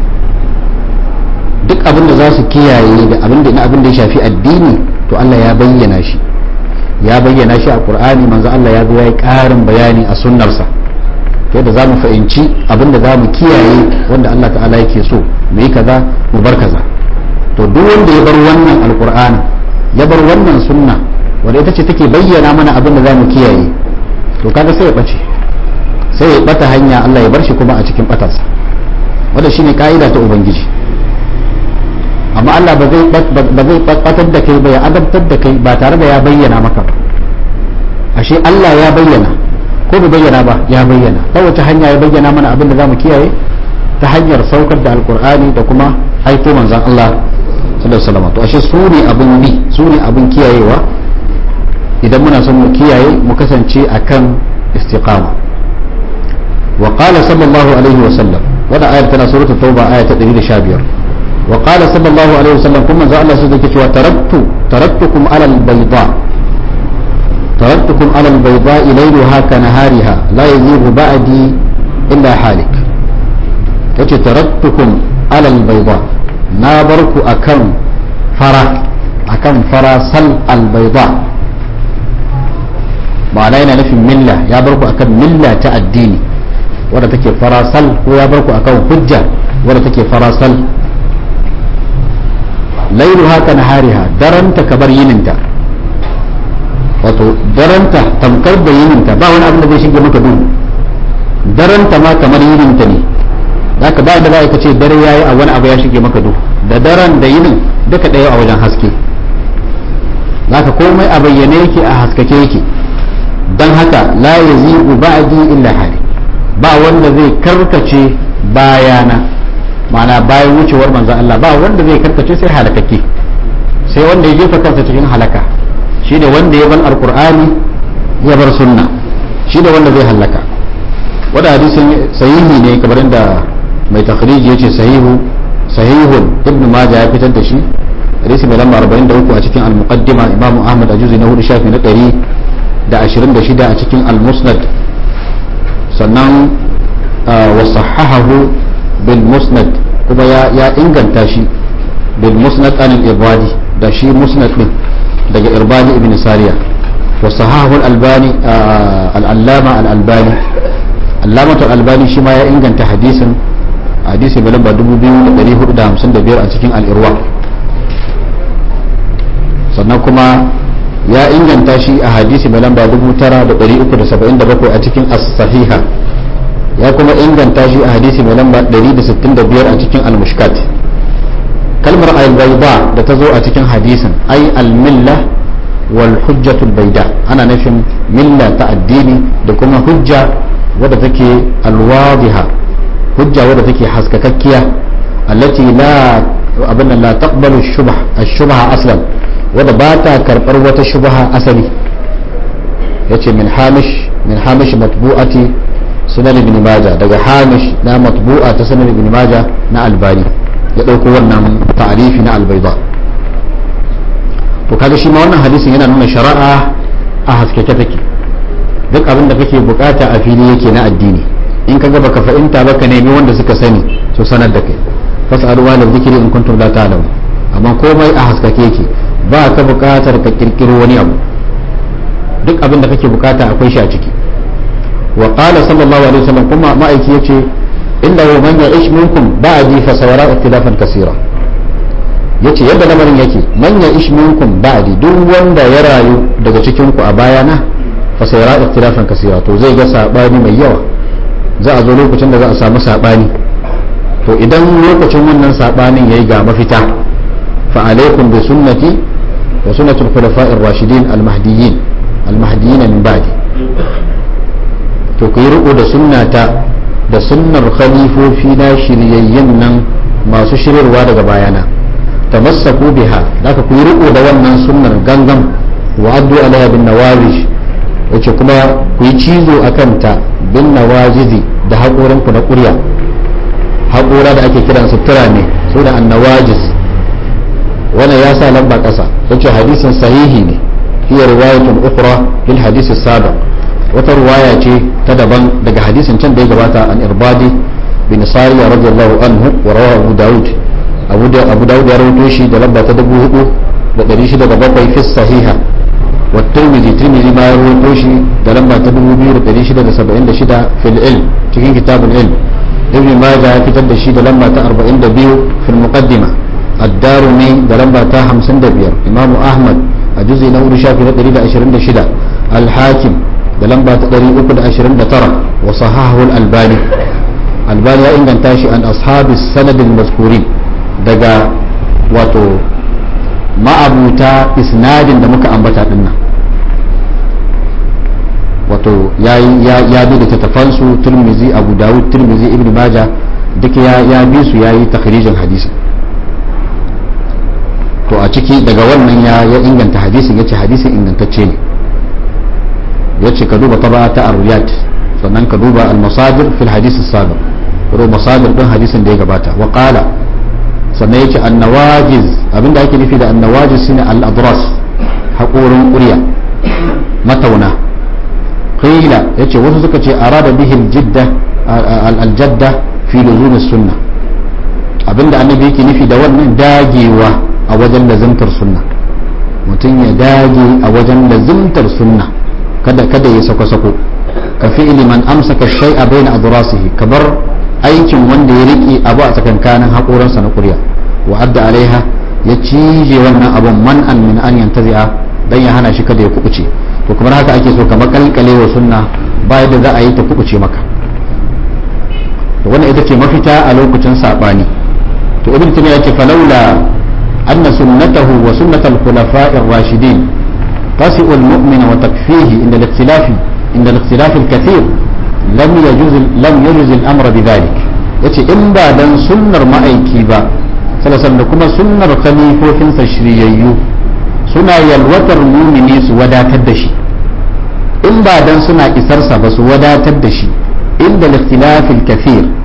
duk abin da za su kiyaye da abin da abin da ya shafi addini to Allah ya bayyana shi ya bayyana shi a Qur'ani manzon Allah ya zo ya yi ƙarin bayani a sunnarsa ta yadda za mu fahimci abin da za mu kiyaye wanda Allah ta'ala yake so mu yi kaza mu bar kaza to duk wanda ya bar wannan alkur'ani ya bar wannan sunna wanda ita ce take bayyana mana abin da za mu kiyaye to kaga sai ya bace sai ya bata hanya Allah ya bar shi kuma a cikin batarsa wanda shine ka'ida ta ubangiji amma Allah ba zai ba zai batar da kai ba ya adabtar da kai ba tare da ya bayyana maka ba ashe Allah ya bayyana ko bai bayyana ba ya bayyana ta wace hanya ya bayyana mana abin da za mu kiyaye ta hanyar saukar da alkur'ani da kuma haifo manzan Allah sallallahu alaihi wasallam to ashe su ne abin bi su ne abin kiyayewa idan muna son mu kiyaye mu kasance akan istiqama wa qala sallallahu alaihi wasallam wada ayar tana suratul tauba aya ta 115 wa qala sallallahu alaihi wasallam kuma manzo Allah sai yake cewa taraktu taraktukum ala al-bayda taraktukum ala al-bayda laylaha kanahariha la yazigu ba'di illa halik yace taraktukum ala al-bayda na barku akan fara akan fara sal al-bayda ma'ana yana nufin milla ya barku akan milla ta addini wadda take farasal ko ya barku akan hujja wadda take farasal lailu haka na hariha daranta kabar yininta wato daranta tamkar da yininta ba wani abin da zai shige maka duhu daranta ma kamar yininta ne zaka ba da za ka ce dare yayi a wani abu ya shige maka duhu da daren da yinin duka ɗaya a wajen haske zaka komai a bayyane yake a haskake yake don haka la yazigu ba'di illa hali ba wanda zai karkace bayana ma'ana bayan wucewar manzon Allah ba wanda zai karkace sai halakakke sai wanda ya jefa kansa cikin halaka shi ne wanda ya bar alqur'ani ya bar sunna shi ne wanda zai halaka wanda hadisin sahihi ne kamar da mai takhriji yace sahihu sahihun ibn majah ya fitar da shi hadisi mai lamba 43 a cikin al-muqaddima imam ahmad a juzi na hudu shafi na 126 a cikin al-musnad sannan wa sahahahu bil musnad kuma ya inganta shi bil musnad an al-ibadi da shi musnad din daga irbani ibn sariya wa sahahahu al-albani al-allama al-albani allamatu al-albani shi ma ya inganta hadisin hadisi mai lamba 2455 a cikin al-irwa sannan kuma ya inganta shi a hadisi mai lamba 9377 a cikin as-sahiha ya kuma inganta shi a hadisi mai lamba 165 a cikin al-mushkat kalmar al-bayda da ta zo a cikin hadisin ai al-milla wal hujjatul bayda ana nufin milla ta addini da kuma hujja wadda take al-wadiha hujja wadda take haskakakkiya allati la abin la taqbalu shubha ash-shubha aslan wadda ba ta karbar wata shubha asali yace min hamish min hamish matbu'ati sunan ibn majah daga hamish na matbu'a ta sunan ibn majah na albani ya dauko wannan ta'arifi na albayda to kaga shi ma wannan hadisin yana nuna shari'a a haskake take duk abin da kake bukata a fili yake na addini in kaga baka fahimta baka nemi wanda suka sani su sanar da kai fas'alu wa dhikri in kuntum la ta'lamun amma komai a haskake yake ba ka bukatar ka kirkiro wani abu duk abin da kake bukata akwai shi a ciki wa qala sallallahu alaihi wasallam kuma ma'aiki yace inna man ya'ish minkum ba'di fa sawara ikhtilafan kaseera yace yadda lamarin yake man ya'ish minkum ba'di duk wanda ya rayu daga cikin ku a bayana fa sawara ikhtilafan kaseera to zai ga sabani mai yawa za a zo lokacin da za a samu sabani to idan lokacin wannan sabanin yayi ga mafita fa alaikum bi sunnati wa sunnati al-khulafa'i ar-rashidin al-mahdiyyin al-mahdiyyin min ba'di to ku yi riko da sunnata da sunnar khalifofi na shiryayyen nan masu shiryarwa daga bayana tamassaku biha zaka ku yi riko da wannan sunnar gangan wa addu alaiha bin nawawish yace kuma ku yi cizo akan ta bin nawajizi da haƙoran ku na ƙurya haƙora da ake kiran sutura ne su da annawajiz wannan ya sa lamba ƙasa yace hadisin sahihi ne hiya riwayatun ukhra lil hadisi sabiq wata ruwaya ce ta daban daga hadisin can da ya gabata an irbadi bin sariya radiyallahu anhu wa rawa abu daud abu daud ya rawaito shi da lamba ta dubu hudu da dari shida da bakwai fi sahiha wa tirmidhi tirmidhi ma ya rawaito shi da lamba ta dubu biyu da dari shida da saba'in da shida fil ilm cikin kitabul ilm ibn majah ya fitar da shi da lamba ta arba'in da biyu fil muqaddima الدارمي da lamba ta 55 imamu ahmad a juzi na hudu shafi na 126 al-hakim da lamba ta 329 wa sahahu al-albani albani ya inganta shi an ashabi sanadin mazkurin daga wato ma'abuta isnadin da muka ambata dinnan wato ya bi da tattafansu turmizi abu dawud turmizi ibn maja duk ya bi su ya yi takhirijin hadisi to a ciki daga wannan ya inganta hadisin ya ce hadisin ingantacce ne ya ce ka duba taba ta ariyat sannan ka duba al-masadir fil hadisi sabiq ko masadir din hadisin da ya gabata wa qala sannan yace an-nawajiz abinda ake nufi da an-nawajiz shine al-adras haƙorin ƙurya matauna qila yace wasu suka ce arada bihi al-jidda al-jadda fi luzum as-sunnah abinda annabi yake nufi da wannan dagewa a wajen lazimtar sunna mutum ya dage a wajen lazimtar sunna kada kada ya sako-sako ka fi'ili man amsaka shay'a baina adrasihi kabar aikin wanda ya rike abu a tsakankanin haƙoransa na ƙurya wa adda alaiha ya cije wannan abun man an min an yantazi'a dan ya hana shi kada ya kubuce to kamar haka ake so ka makalkale wa sunna ba yadda za a yi ta kubuce maka to wannan ita ce mafita a lokacin sabani to ibn taymiya yake falaula anna sunnatahu wa sunnatal khulafa'ir rashidin تسئ المؤمن وتكفيه عند الاختلاف عند الاختلاف الكثير لم يجوز لم يجوز الامر بذلك yace in ba dan sunnar ma'aiki ba salasan da kuma sunnar khalifofin sa shiryayyu suna yalwatar mumini su wadatar da shi in ba dan suna isarsa ba su wadatar da shi inda al-ikhtilafil kathir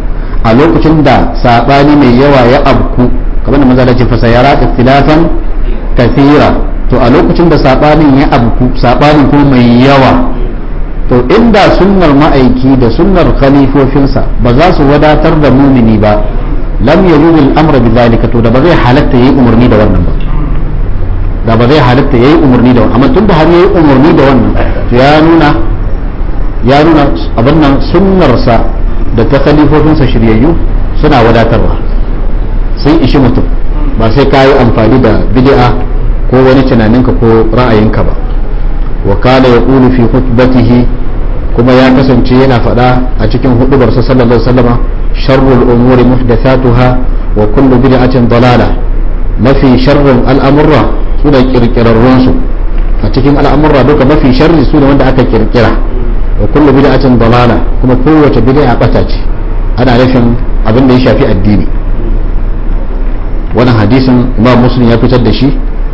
a lokacin da sabani mai yawa ya abku kamar da maza ce fasayara ikhtilafan kathira to a lokacin da sabanin ya abku sabanin kuma mai yawa to inda sunnar ma'aiki da sunnar khalifofinsa ba za su wadatar da mumini ba lam yajuz al-amra bi zalika to da ba zai halatta yayi umarni da wannan ba da ba zai halatta yayi umarni da wannan amma tunda har yayi umarni da wannan to ya nuna ya nuna abin nan sunnarsa da ta khalifofinsa shiryayyu suna wadatarwa sun ishi mutum ba sai ka yi amfani da bid'a ko wani tunaninka ko ra'ayinka ba wa kana yaqulu fi khutbatihi kuma ya kasance yana faɗa a cikin hudubarsa sallallahu alaihi wasallama sharrul umuri muhdathatuha wa kullu bid'atin dalala mafi sharrin al'amurra su da kirkirarrun su a cikin al'amurra duka mafi sharri su ne wanda aka kirkira wa kullu bid'atin dalala kuma kowace bid'a bata ce ana nufin abin da ya shafi addini wannan hadisin imam muslim ya fitar da shi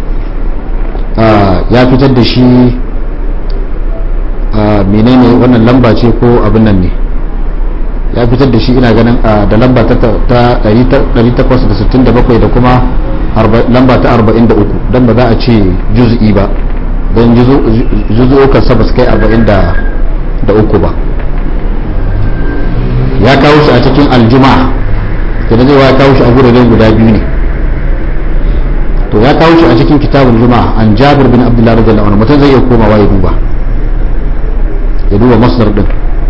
ya fitar da shi menene wannan lamba ce ko abin nan ne ya fitar da shi ina ganin da lamba ta 867 da kuma lamba ta 43 don ba za a ce juz'i ba don juzu'ukan sa ba su kai 43 ba ya kawo shi a cikin aljuma'a kenan zai ya kawo shi a guraren guda biyu ne to ya kawo shi a cikin kitabul juma'a an jabir bin abdullah radiyallahu anhu mutum zai iya komawa ya duba ya duba masdar din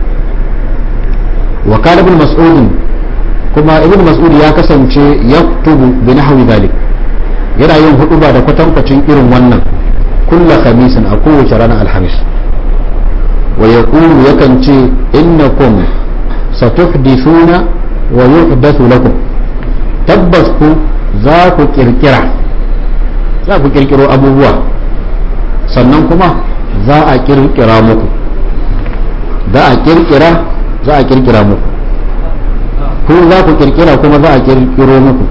wa kana ibn mas'ud kuma ibn mas'ud ya kasance yaktubu bi nahwi dhalik yana yin huduba da kwatankwacin irin wannan kulla khamisin a kowace ranar alhamis wa yaqulu yakan ce innakum satuhdithuna wa yuhdathu lakum tabbas ku za ku kirkira za ku kirkiro abubuwa sannan kuma za a kirkira muku za a kirkira za a kirkira muku ku za ku kirkira kuma za a kirkiro muku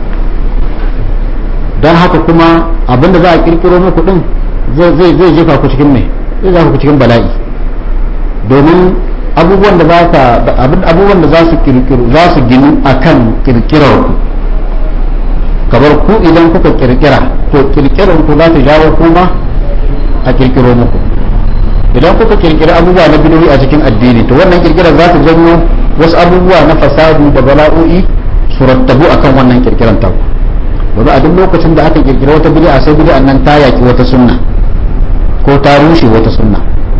don haka kuma abinda za a kirkiro muku din zai jefa ku cikin mai zai jefa ku cikin bala'i domin abubuwan da za ka abubuwan da za su kirkiro za su ginu akan kirkirar ku kamar ku idan kuka kirkira to kirkirar ku za ta jawo kuma a kirkiro muku idan kuka kirkiri abubuwa na bidoyi a cikin addini to wannan kirkirar za ta janyo wasu abubuwa na fasadu da bala'o'i su rattabu akan wannan kirkiran ta wanda a duk lokacin da aka kirkira wata bid'a sai bid'an nan ta yaki wata sunna ko ta rushe wata sunna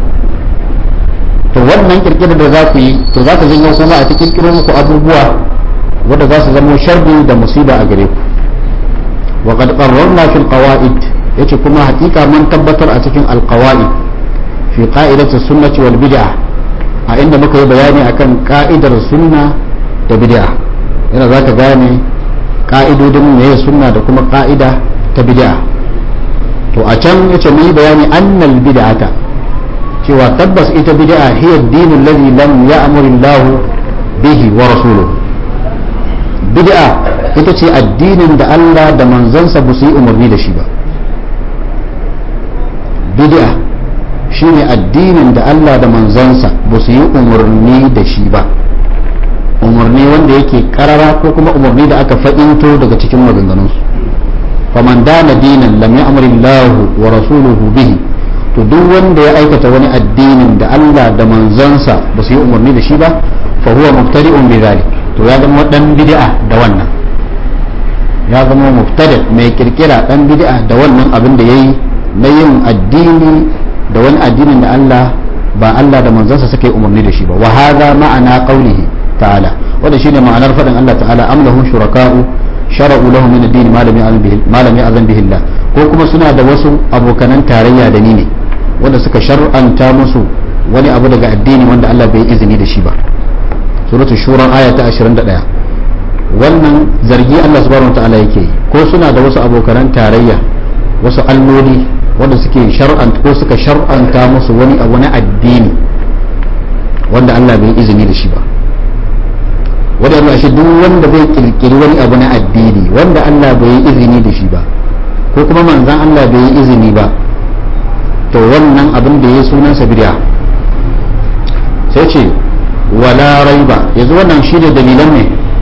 to wannan kirkirar da za ku yi to za ta janyo kuma a ta kirkiro muku abubuwa wanda za su zama sharri da musiba a gare ku وقد قررنا في القواعد yace kuma hakika mun tabbatar a cikin alqawaid fi qa'idati sunnati wal bid'ah a inda muka yi bayani akan ka'idar sunna da bid'a yana zaka gane ka'idodin meye sunna da kuma ka'ida ta bid'a to a can yace mun yi bayani annal bid'ata cewa tabbas ita bid'a hiya ad-dinu alladhi lam ya'mur Allah bihi wa rasuluhu bid'a ita ce addinin da Allah da manzansa ba su yi umarni da shi ba bid'a shine addinin da Allah da manzansa ba su yi umarni da shi ba umarni wanda yake karara ko kuma umarni da aka faɗinto daga cikin maganganunsu faman dana dinan lam ya'mur Allah wa rasuluhu bihi to duk wanda ya aikata wani addinin da Allah da manzansa ba su yi umarni da shi ba fa huwa mubtadi'un bi dhalik to ya zama dan bid'a da wannan ya zama mubtada mai kirkira dan bid'a da wannan abin da yayi na yin addini da wani addinin da Allah ba Allah da manzansa suka yi umarni da shi ba wa hadha ma'ana qawlihi ta'ala wanda shine ma'anar fadin Allah ta'ala am lahum shuraka'u shara'u lahum min ad-din ma lam ya'zan bihi ma lam ya'zan bihi Allah ko kuma suna da wasu abokanan tarayya da ni ne wanda suka shar'anta musu wani abu daga addini wanda Allah bai izini da shi ba suratul shura aya ta 21 wannan zargi Allah subhanahu wataala yake yi ko suna da wasu abokanan tarayya wasu alloli wanda suke shar'anta ko suka shar'anta musu wani abu na addini wanda Allah bai izini da shi ba wanda yana shi duk wanda bai kirkiri wani abu na addini wanda Allah bai yi izini da shi ba ko kuma manzan Allah bai yi izini ba to wannan abin da ya sunansa bid'a sai ce wala raiba yanzu wannan shine dalilan ne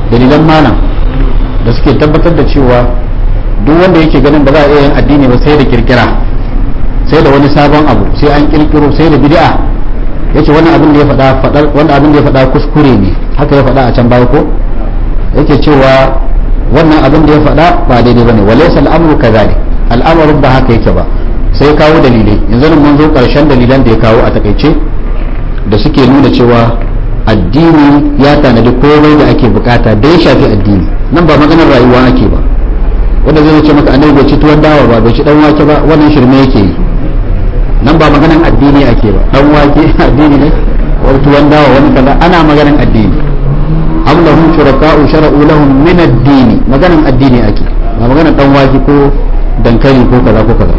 dalilan malam da suke tabbatar da cewa duk wanda yake ganin ba za a iya yin addini ba sai da kirkira sai da wani sabon abu sai an kirkiro sai da bid'a yace wannan abin da ya faɗa faɗar wannan abin da ya faɗa kuskure ne haka ya faɗa a can baya ko yake cewa wannan abin da ya faɗa ba daidai bane walaysa al'amru kadhalik al'amarin ba haka yake ba sai kawo dalilai yanzu nan mun zo karshen dalilan da ya kawo a takaice da suke nuna cewa addini ya tanadi komai da ake bukata da ya shafi addini nan ba maganar rayuwa ake ba wanda zai ce maka annabi bai ci tuwon dawa ba bai ci dan wake ba wannan shirme yake yi nan ba maganar addini ake ba dan wake addini ne wani tuwon dawa wani kaza ana maganar addini am lahum shuraka'u shara'u lahum min ad-dini maganar addini ake ba maganar dan wake ko dankali ko kaza ko kaza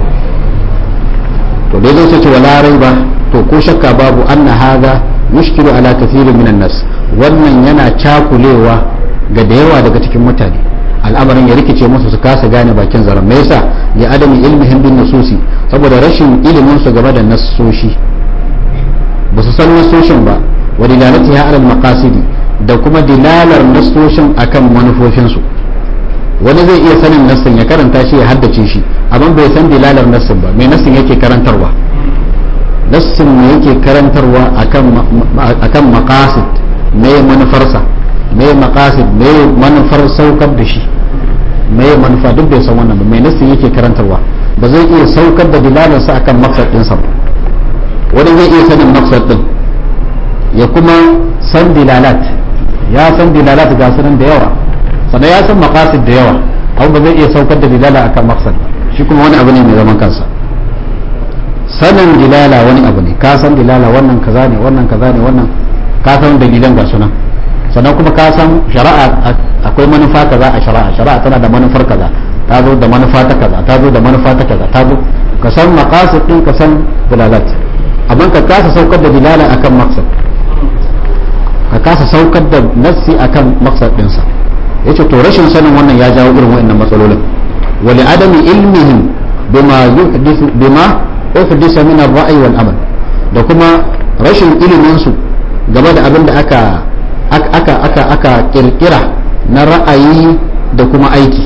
to dai zai ce wala raiba to ko shakka babu anna hadha mushkilu ala kathirin minan nas wannan yana cakulewa ga da yawa daga cikin mutane al'amarin ya rikice musu su kasa gane bakin zaren me yasa ya adami ilmihim bin nususi saboda rashin ilimin su game da nassoshi ba su san nassoshin ba wa dilalatiha ala maqasidi da kuma dilalar nassoshin akan manufofin su wani zai iya sanin nassin ya karanta shi ya haddace shi amma bai san dilalar nassin ba me nassin yake karantarwa nassin ne yake karantarwa akan maqasid me manufarsa me maqasid me manufar saukar da shi me manufa duk bai san wannan ba me nassin yake karantarwa ba zai iya saukar da dilalarsa akan maqsad ɗinsa ba wani zai iya sanin maqsad ɗin ya kuma san dilalat ya san dilalat ga sunan da yawa sannan ya san maqasid da yawa abu ba zai iya saukar da dilala akan maqsad shi kuma wani abu ne mai zaman kansa sanin dilala wani abu ne ka san dilala wannan kaza ne wannan kaza ne wannan ka san dalilan ga sunan sannan kuma ka san shari'a akwai manufa kaza a shari'a shari'a tana da manufar kaza ta zo da manufa ta kaza ta zo da manufa ta kaza ta zo ka san maqasid din ka san dilalat amma ka kasa saukar da dilala akan maqsad ka kasa saukar da nassi akan maqsad dinsa yace to rashin sanin wannan ya jawo irin waɗannan matsalolin wali adami ilmihim bima yuhdithu bima uhdisa min ar-ra'yi wal amal da kuma rashin ilimin su game da abin da aka aka aka aka kirkira na ra'ayi da kuma aiki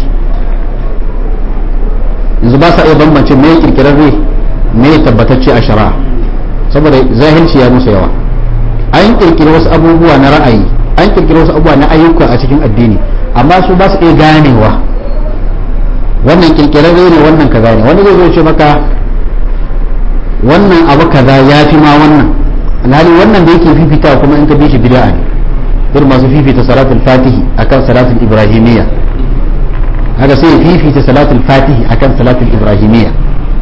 yanzu ba sa iya bambance me kirkirarre me tabbatacce a shari'a saboda zahilci ya musu yawa an kirkiri wasu abubuwa na ra'ayi an kirkiri wasu abubuwa na ayyuka a cikin addini amma su ba su iya ganewa wannan kirkirarre ne wannan kaza ne wani zai zo ce maka wannan abu kaza ya fi ma wannan alhali wannan da yake fifita kuma in ka bi shi bid'a ne irin masu fifita salatul fatihi akan salatul ibrahimiyya haka sai fifita salatul fatihi akan salatul ibrahimiyya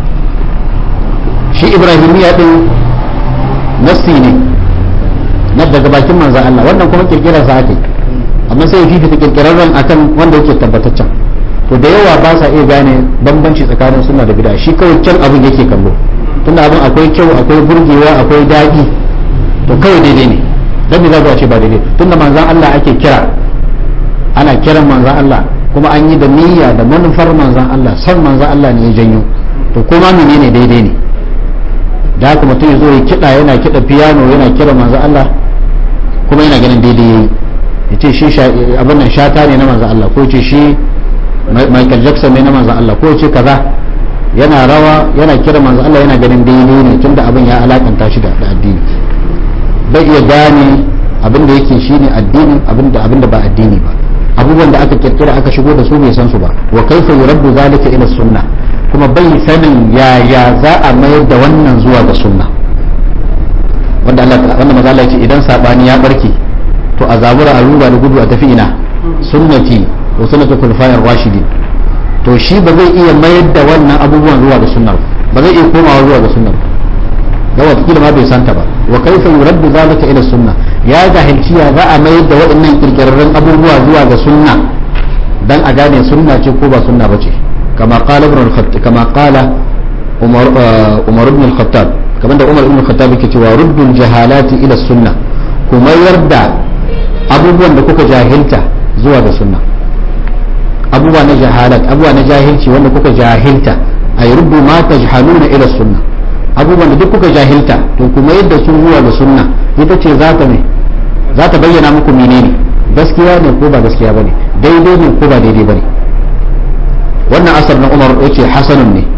shi ibrahimiyya din nassi ne na daga bakin manzan Allah wannan kuma kirkirar sa ake amma sai fifita kirkirarren akan wanda yake tabbataccen to da yawa ba sa iya gane bambanci tsakanin sunna da bid'a shi kawai can abin yake kallo tunda abin akwai kyau akwai burgewa akwai daɗi to kawai daidai ne dan me za a ce ba daidai tunda manzan Allah ake kira ana kiran manzan Allah kuma an yi da niyya da manufar manzan Allah san manzan Allah ne ya janyo to kuma menene daidai ne da haka mutum ya zo ya kiɗa yana kiɗa piano yana kira manzan Allah kuma yana ganin daidai yayi ya ce shi abin nan shata ne na manzan Allah ko ce shi Michael Jackson ne na manzan Allah ko ce kaza yana rawa yana kira manzan Allah yana ganin daidai ne tunda abin ya alakanta shi da addini bai iya gane abin da yake shine addinin abin da abin da ba addini ba abubuwan da aka kirkira aka shigo da su bai san su ba wa kaifa yuraddu zalika ila sunna kuma bai sanin yaya za a mayar da wannan zuwa ga sunna wanda Allah wanda maza Allah ya ce idan sabani ya barke to a zabura a ruba da gudu a tafi ina sunnati wa sunnatu khulafa'ir rashidin to shi ba zai iya mayar da wannan abubuwan zuwa ga sunnar ba zai iya komawa zuwa ga sunnar da wata ma bai santa ba wa kaifa yuraddu zalika ila sunna ya jahilci ya za a mayar da waɗannan kirkirarren abubuwa zuwa ga sunna dan a gane sunna ce ko ba sunna bace kama qala ibn al-khattab kama qala umar umar ibn al-khattab kamar da umar ibn al-khattab yake cewa ruddul jahalati ila sunna kuma yarda abubuwan da kuka jahilta zuwa ga sunna abubuwa na jahalat abubuwa na jahilci wanda kuka jahilta ay ruddu ma tajhaluna ila sunna abubuwan da duk kuka jahilta to kuma yadda sun zuwa ga sunna ita ce za ta ne za ta bayyana muku menene gaskiya ne ko ba gaskiya bane daidai ne ko ba daidai bane wannan asar na umar yace hasanun ne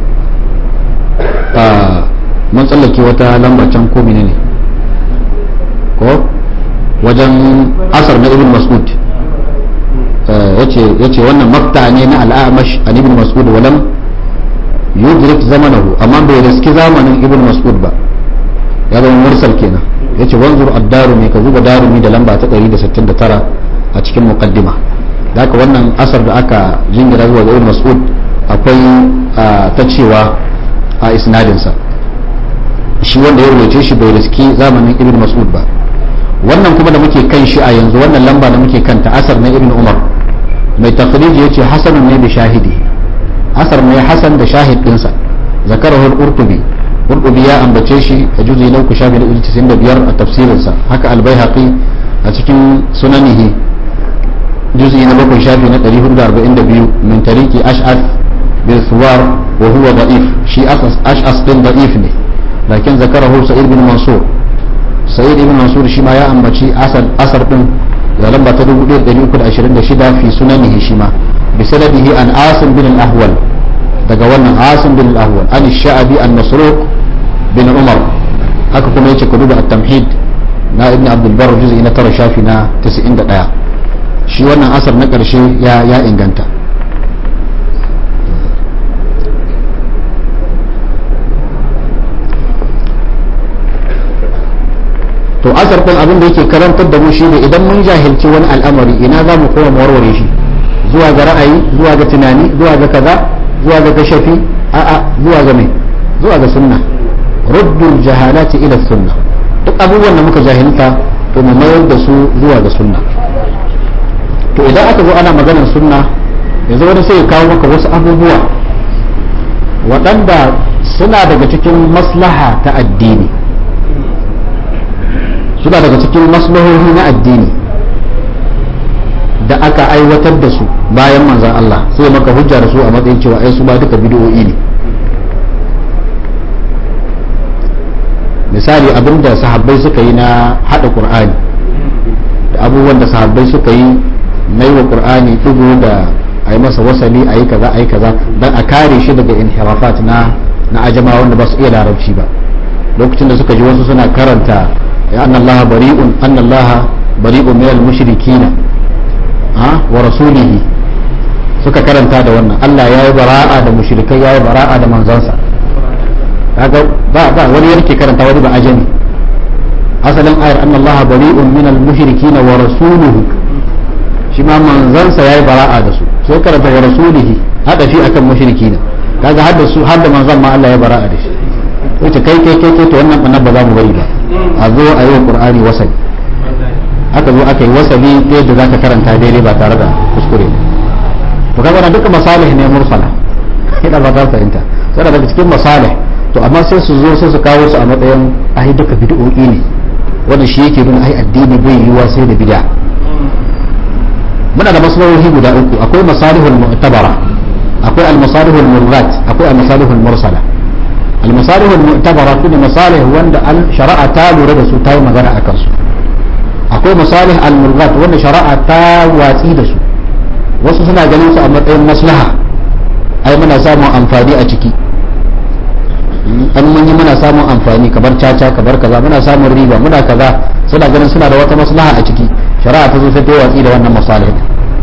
mun tsallake wata lamba can ko ne ne ko wajen asar na ibn mas'ud yace wannan makta ne na al'amash an ibn mas'ud walam yudrik zamanahu amma bai riski zamanin ibn mas'ud ba ya zama mursal kenan yace wanzur ad-darumi ka zuba darumi da lamba ta 169 a cikin muqaddima haka wannan asar da aka jingira zuwa ga ibn mas'ud akwai ta cewa a isnadinsa shi wanda ya rubuce shi bai riski zamanin ibn mas'ud ba wannan kuma da muke kan shi a yanzu wannan lamba da muke kanta asar na ibn umar mai takhriji yace hasanun ne bi shahidi asar ne hasan da shahid dinsa zakarahu al-qurtubi qurtubi ya ambace shi a juzi na uku shafi na 95 a tafsirinsa haka al-baihaqi a cikin sunanihi juzi na bakwai shafi na 442 min tariki ash'ath bil suwar wa huwa da'if shi ash'as din da'if ne lakin zakarahu sa'id bin mansur sa'id ibn mansur shi ma ya ambaci asar asar din da lamba ta 1326 fi sunanihi shi ma bi sanadihi an asim bin al-ahwal daga wannan asim bin al-ahwal an sha'abi an masruq bin umar haka kuma yace ku duba at-tamhid na ibn abdul barr juz'i na tara shafi na 91 shi wannan asar na karshe ya ya inganta to asar din abin da yake karantar da mu shi ne idan mun jahilci wani al'amari ina za mu koma warware shi zuwa ga ra'ayi zuwa ga tunani zuwa ga kaza zuwa ga kashafi a'a zuwa ga mai zuwa ga sunna ruddul jahalati ila sunna duk abubuwan da muka jahilta to mu mayar da su zuwa ga sunna to idan aka zo ana maganar sunna yanzu wani sai ya kawo maka wasu abubuwa waɗanda suna daga cikin maslaha ta addini suna daga cikin maslahohi na addini da aka aiwatar da su bayan manzan Allah sai maka hujja da su a matsayin cewa ai su ba duka bid'o'i ne misali abinda sahabbai suka yi na hada qur'ani da abubuwan da sahabbai suka yi na yi wa qur'ani dugu da a yi masa wasali a yi kaza a yi kaza don a kare shi daga inhirafat na na ajama wanda ba su iya larabci ba lokacin da suka ji wasu suna karanta ya anna allaha bari'un anna allaha bari'un min al-mushrikina ha wa rasulihi suka karanta da wannan Allah ya yi bara'a da mushrikai ya yi bara'a da manzansa kaga ba ba wani yake karanta wani ba ajami asalin ayar anna allaha bari'un min al-mushrikina wa rasuluhu shi ma manzansa ya yi bara'a da su sai karanta wa rasulihi hada shi akan mushrikina kaga hadda su hadda manzan ma Allah ya bara'a da shi ita kai kai kai kai to wannan annabi ba za mu bari ba a zo a yi wa qur'ani wasali aka zo aka yi wasali yadda zaka karanta daidai ba tare da kuskure to kaga wannan duka masalih ne mursala ina ba ta fahimta sai daga cikin masalih to amma sai su zo sai su kawo su a matsayin ai duka bid'o'i ne wannan shi yake nuna ai addini bai yiwa sai da bid'a muna da maslahohi guda uku akwai masalihul mu'tabara akwai al-masalihul murrat akwai al-masalihul mursala al-masalihul mu'tabara kuma masalih wanda shari'a ta lura da su ta yi magana akan su akwai masalih al-murrat wanda shari'a ta watsi da su wasu suna ganin su a matsayin maslaha ai muna samun amfani a ciki an mun yi muna samun amfani kamar caca kamar kaza muna samun riba muna kaza suna ganin suna da wata maslaha a ciki shari'a ta zo sai ta watsi da wannan masalih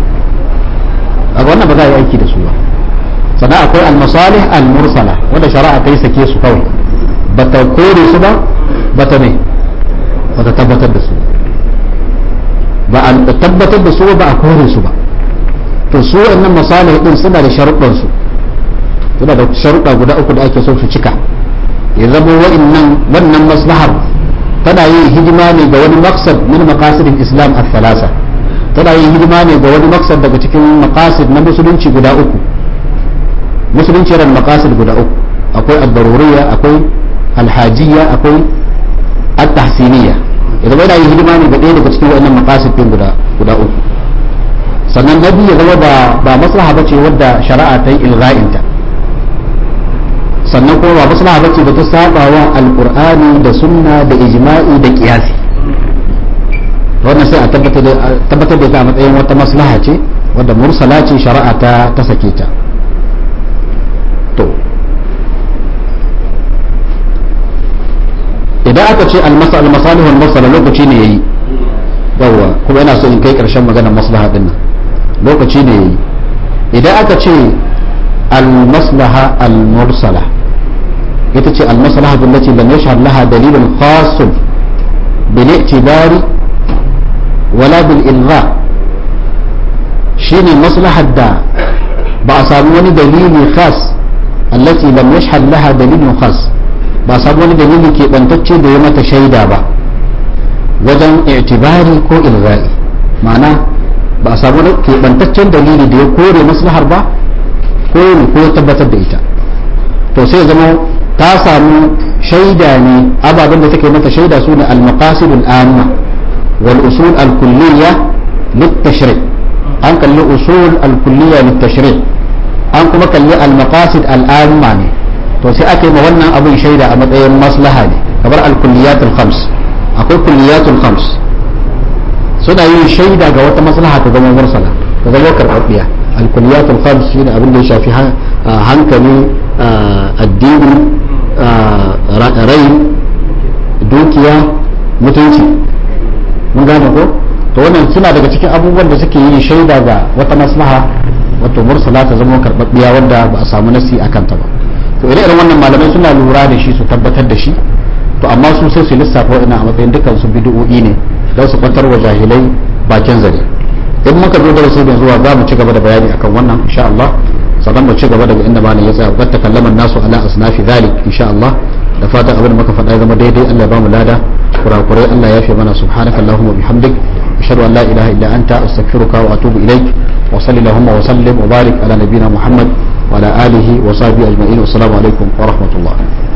a wannan ba za a yi aiki da su ba sannan akwai al-masalih al-mursala wanda shari'a ta yi sake su kawai ba ta kore su ba ba ta ne ba ta tabbatar da su ba a tabbatar da su ba a kore su ba to su wannan masalih din suna da sharuɗan su suna da sharuɗa guda uku da ake so su cika ya zama wa'annan wannan maslahar tana yin hidima ne ga wani maksad min maqasidin islam al-thalasa tana yin hidima ne ga wani maksad daga cikin maqasid na musulunci guda uku musulunci yana maqasid guda uku akwai ad-daruriyya akwai al-hajiyya akwai at-tahsiniyya idan yana yin hidima ne ga ɗaya daga cikin wannan maqasid din guda guda uku sannan na biyu ya zama ba ba maslaha bace wadda shari'a ta yi ilga'inta sannan kuma ba maslaha bace da ta saba wa alqur'ani da sunna da ijma'i da qiyasi wannan sai a tabbatar da ita a matsayin wata maslaha ce wadda mursala ce shari'a ta ta sake ta to idan aka ce al-masalihul mursala lokaci ne yayi yawa kuma ina so in kai karshen maganar maslaha din nan lokaci ne yayi idan aka ce al-maslaha al-mursala ita ce al-maslaha allati lam yashhad laha dalilun khas bil i'tibari wala bil ilgha shine maslahar da ba a samu wani dalili khas allati lam yashhad laha dalilun khas ba a samu wani dalili ke bantacce da ya mata shaida ba wajen i'tibari ko ilgha'i ma'ana ba a samu keɓantaccen dalili da ya kore maslahar ba ko ne ko ya tabbatar da ita to sai zama ta samu shaida ne ababen da take mata shaida su ne al-maqasid al-amma wal usul al-kulliyya lit-tashri' an kalli usul al-kulliyya lit-tashri' an kuma kalli al-maqasid al-amma ne to sai ake ma wannan abin shaida a matsayin maslaha ne kamar al-kulliyat al-khams akwai kulliyatul khams suna yin shaida ga wata maslaha ta zama mursala ta zama karɓaɓɓiya alkuliyatul khams shine abin da ya shafi hankali addini rai dukiya mutunci mun gane ko to wannan suna daga cikin abubuwan da suke yin shaida ga wata maslaha wato mursala ta zama karɓaɓɓiya wanda ba a samu nasi a kanta ba to ire iren wannan malamai suna lura da shi su tabbatar da shi to amma su sai su lissafa wa'ina a matsayin dukkan su bid'o'i ne don su kwantar wa jahilai bakin zare in muka zo darasi da zuwa za mu ci gaba da bayani akan wannan insha Allah sannan mu ci gaba daga inda malam ya tsaya wata kallaman nasu ala asnafi zalik insha Allah da fatan abin da muka faɗa ya zama daidai Allah ya bamu lada kurakurai Allah ya fi mana subhanaka allahumma bihamdik ashhadu an la ilaha illa anta astaghfiruka wa atubu ilaik wa sallallahu wa sallim wa barik ala nabiyyina muhammad wa ala alihi wa sahbihi ajma'in wa assalamu alaikum wa rahmatullah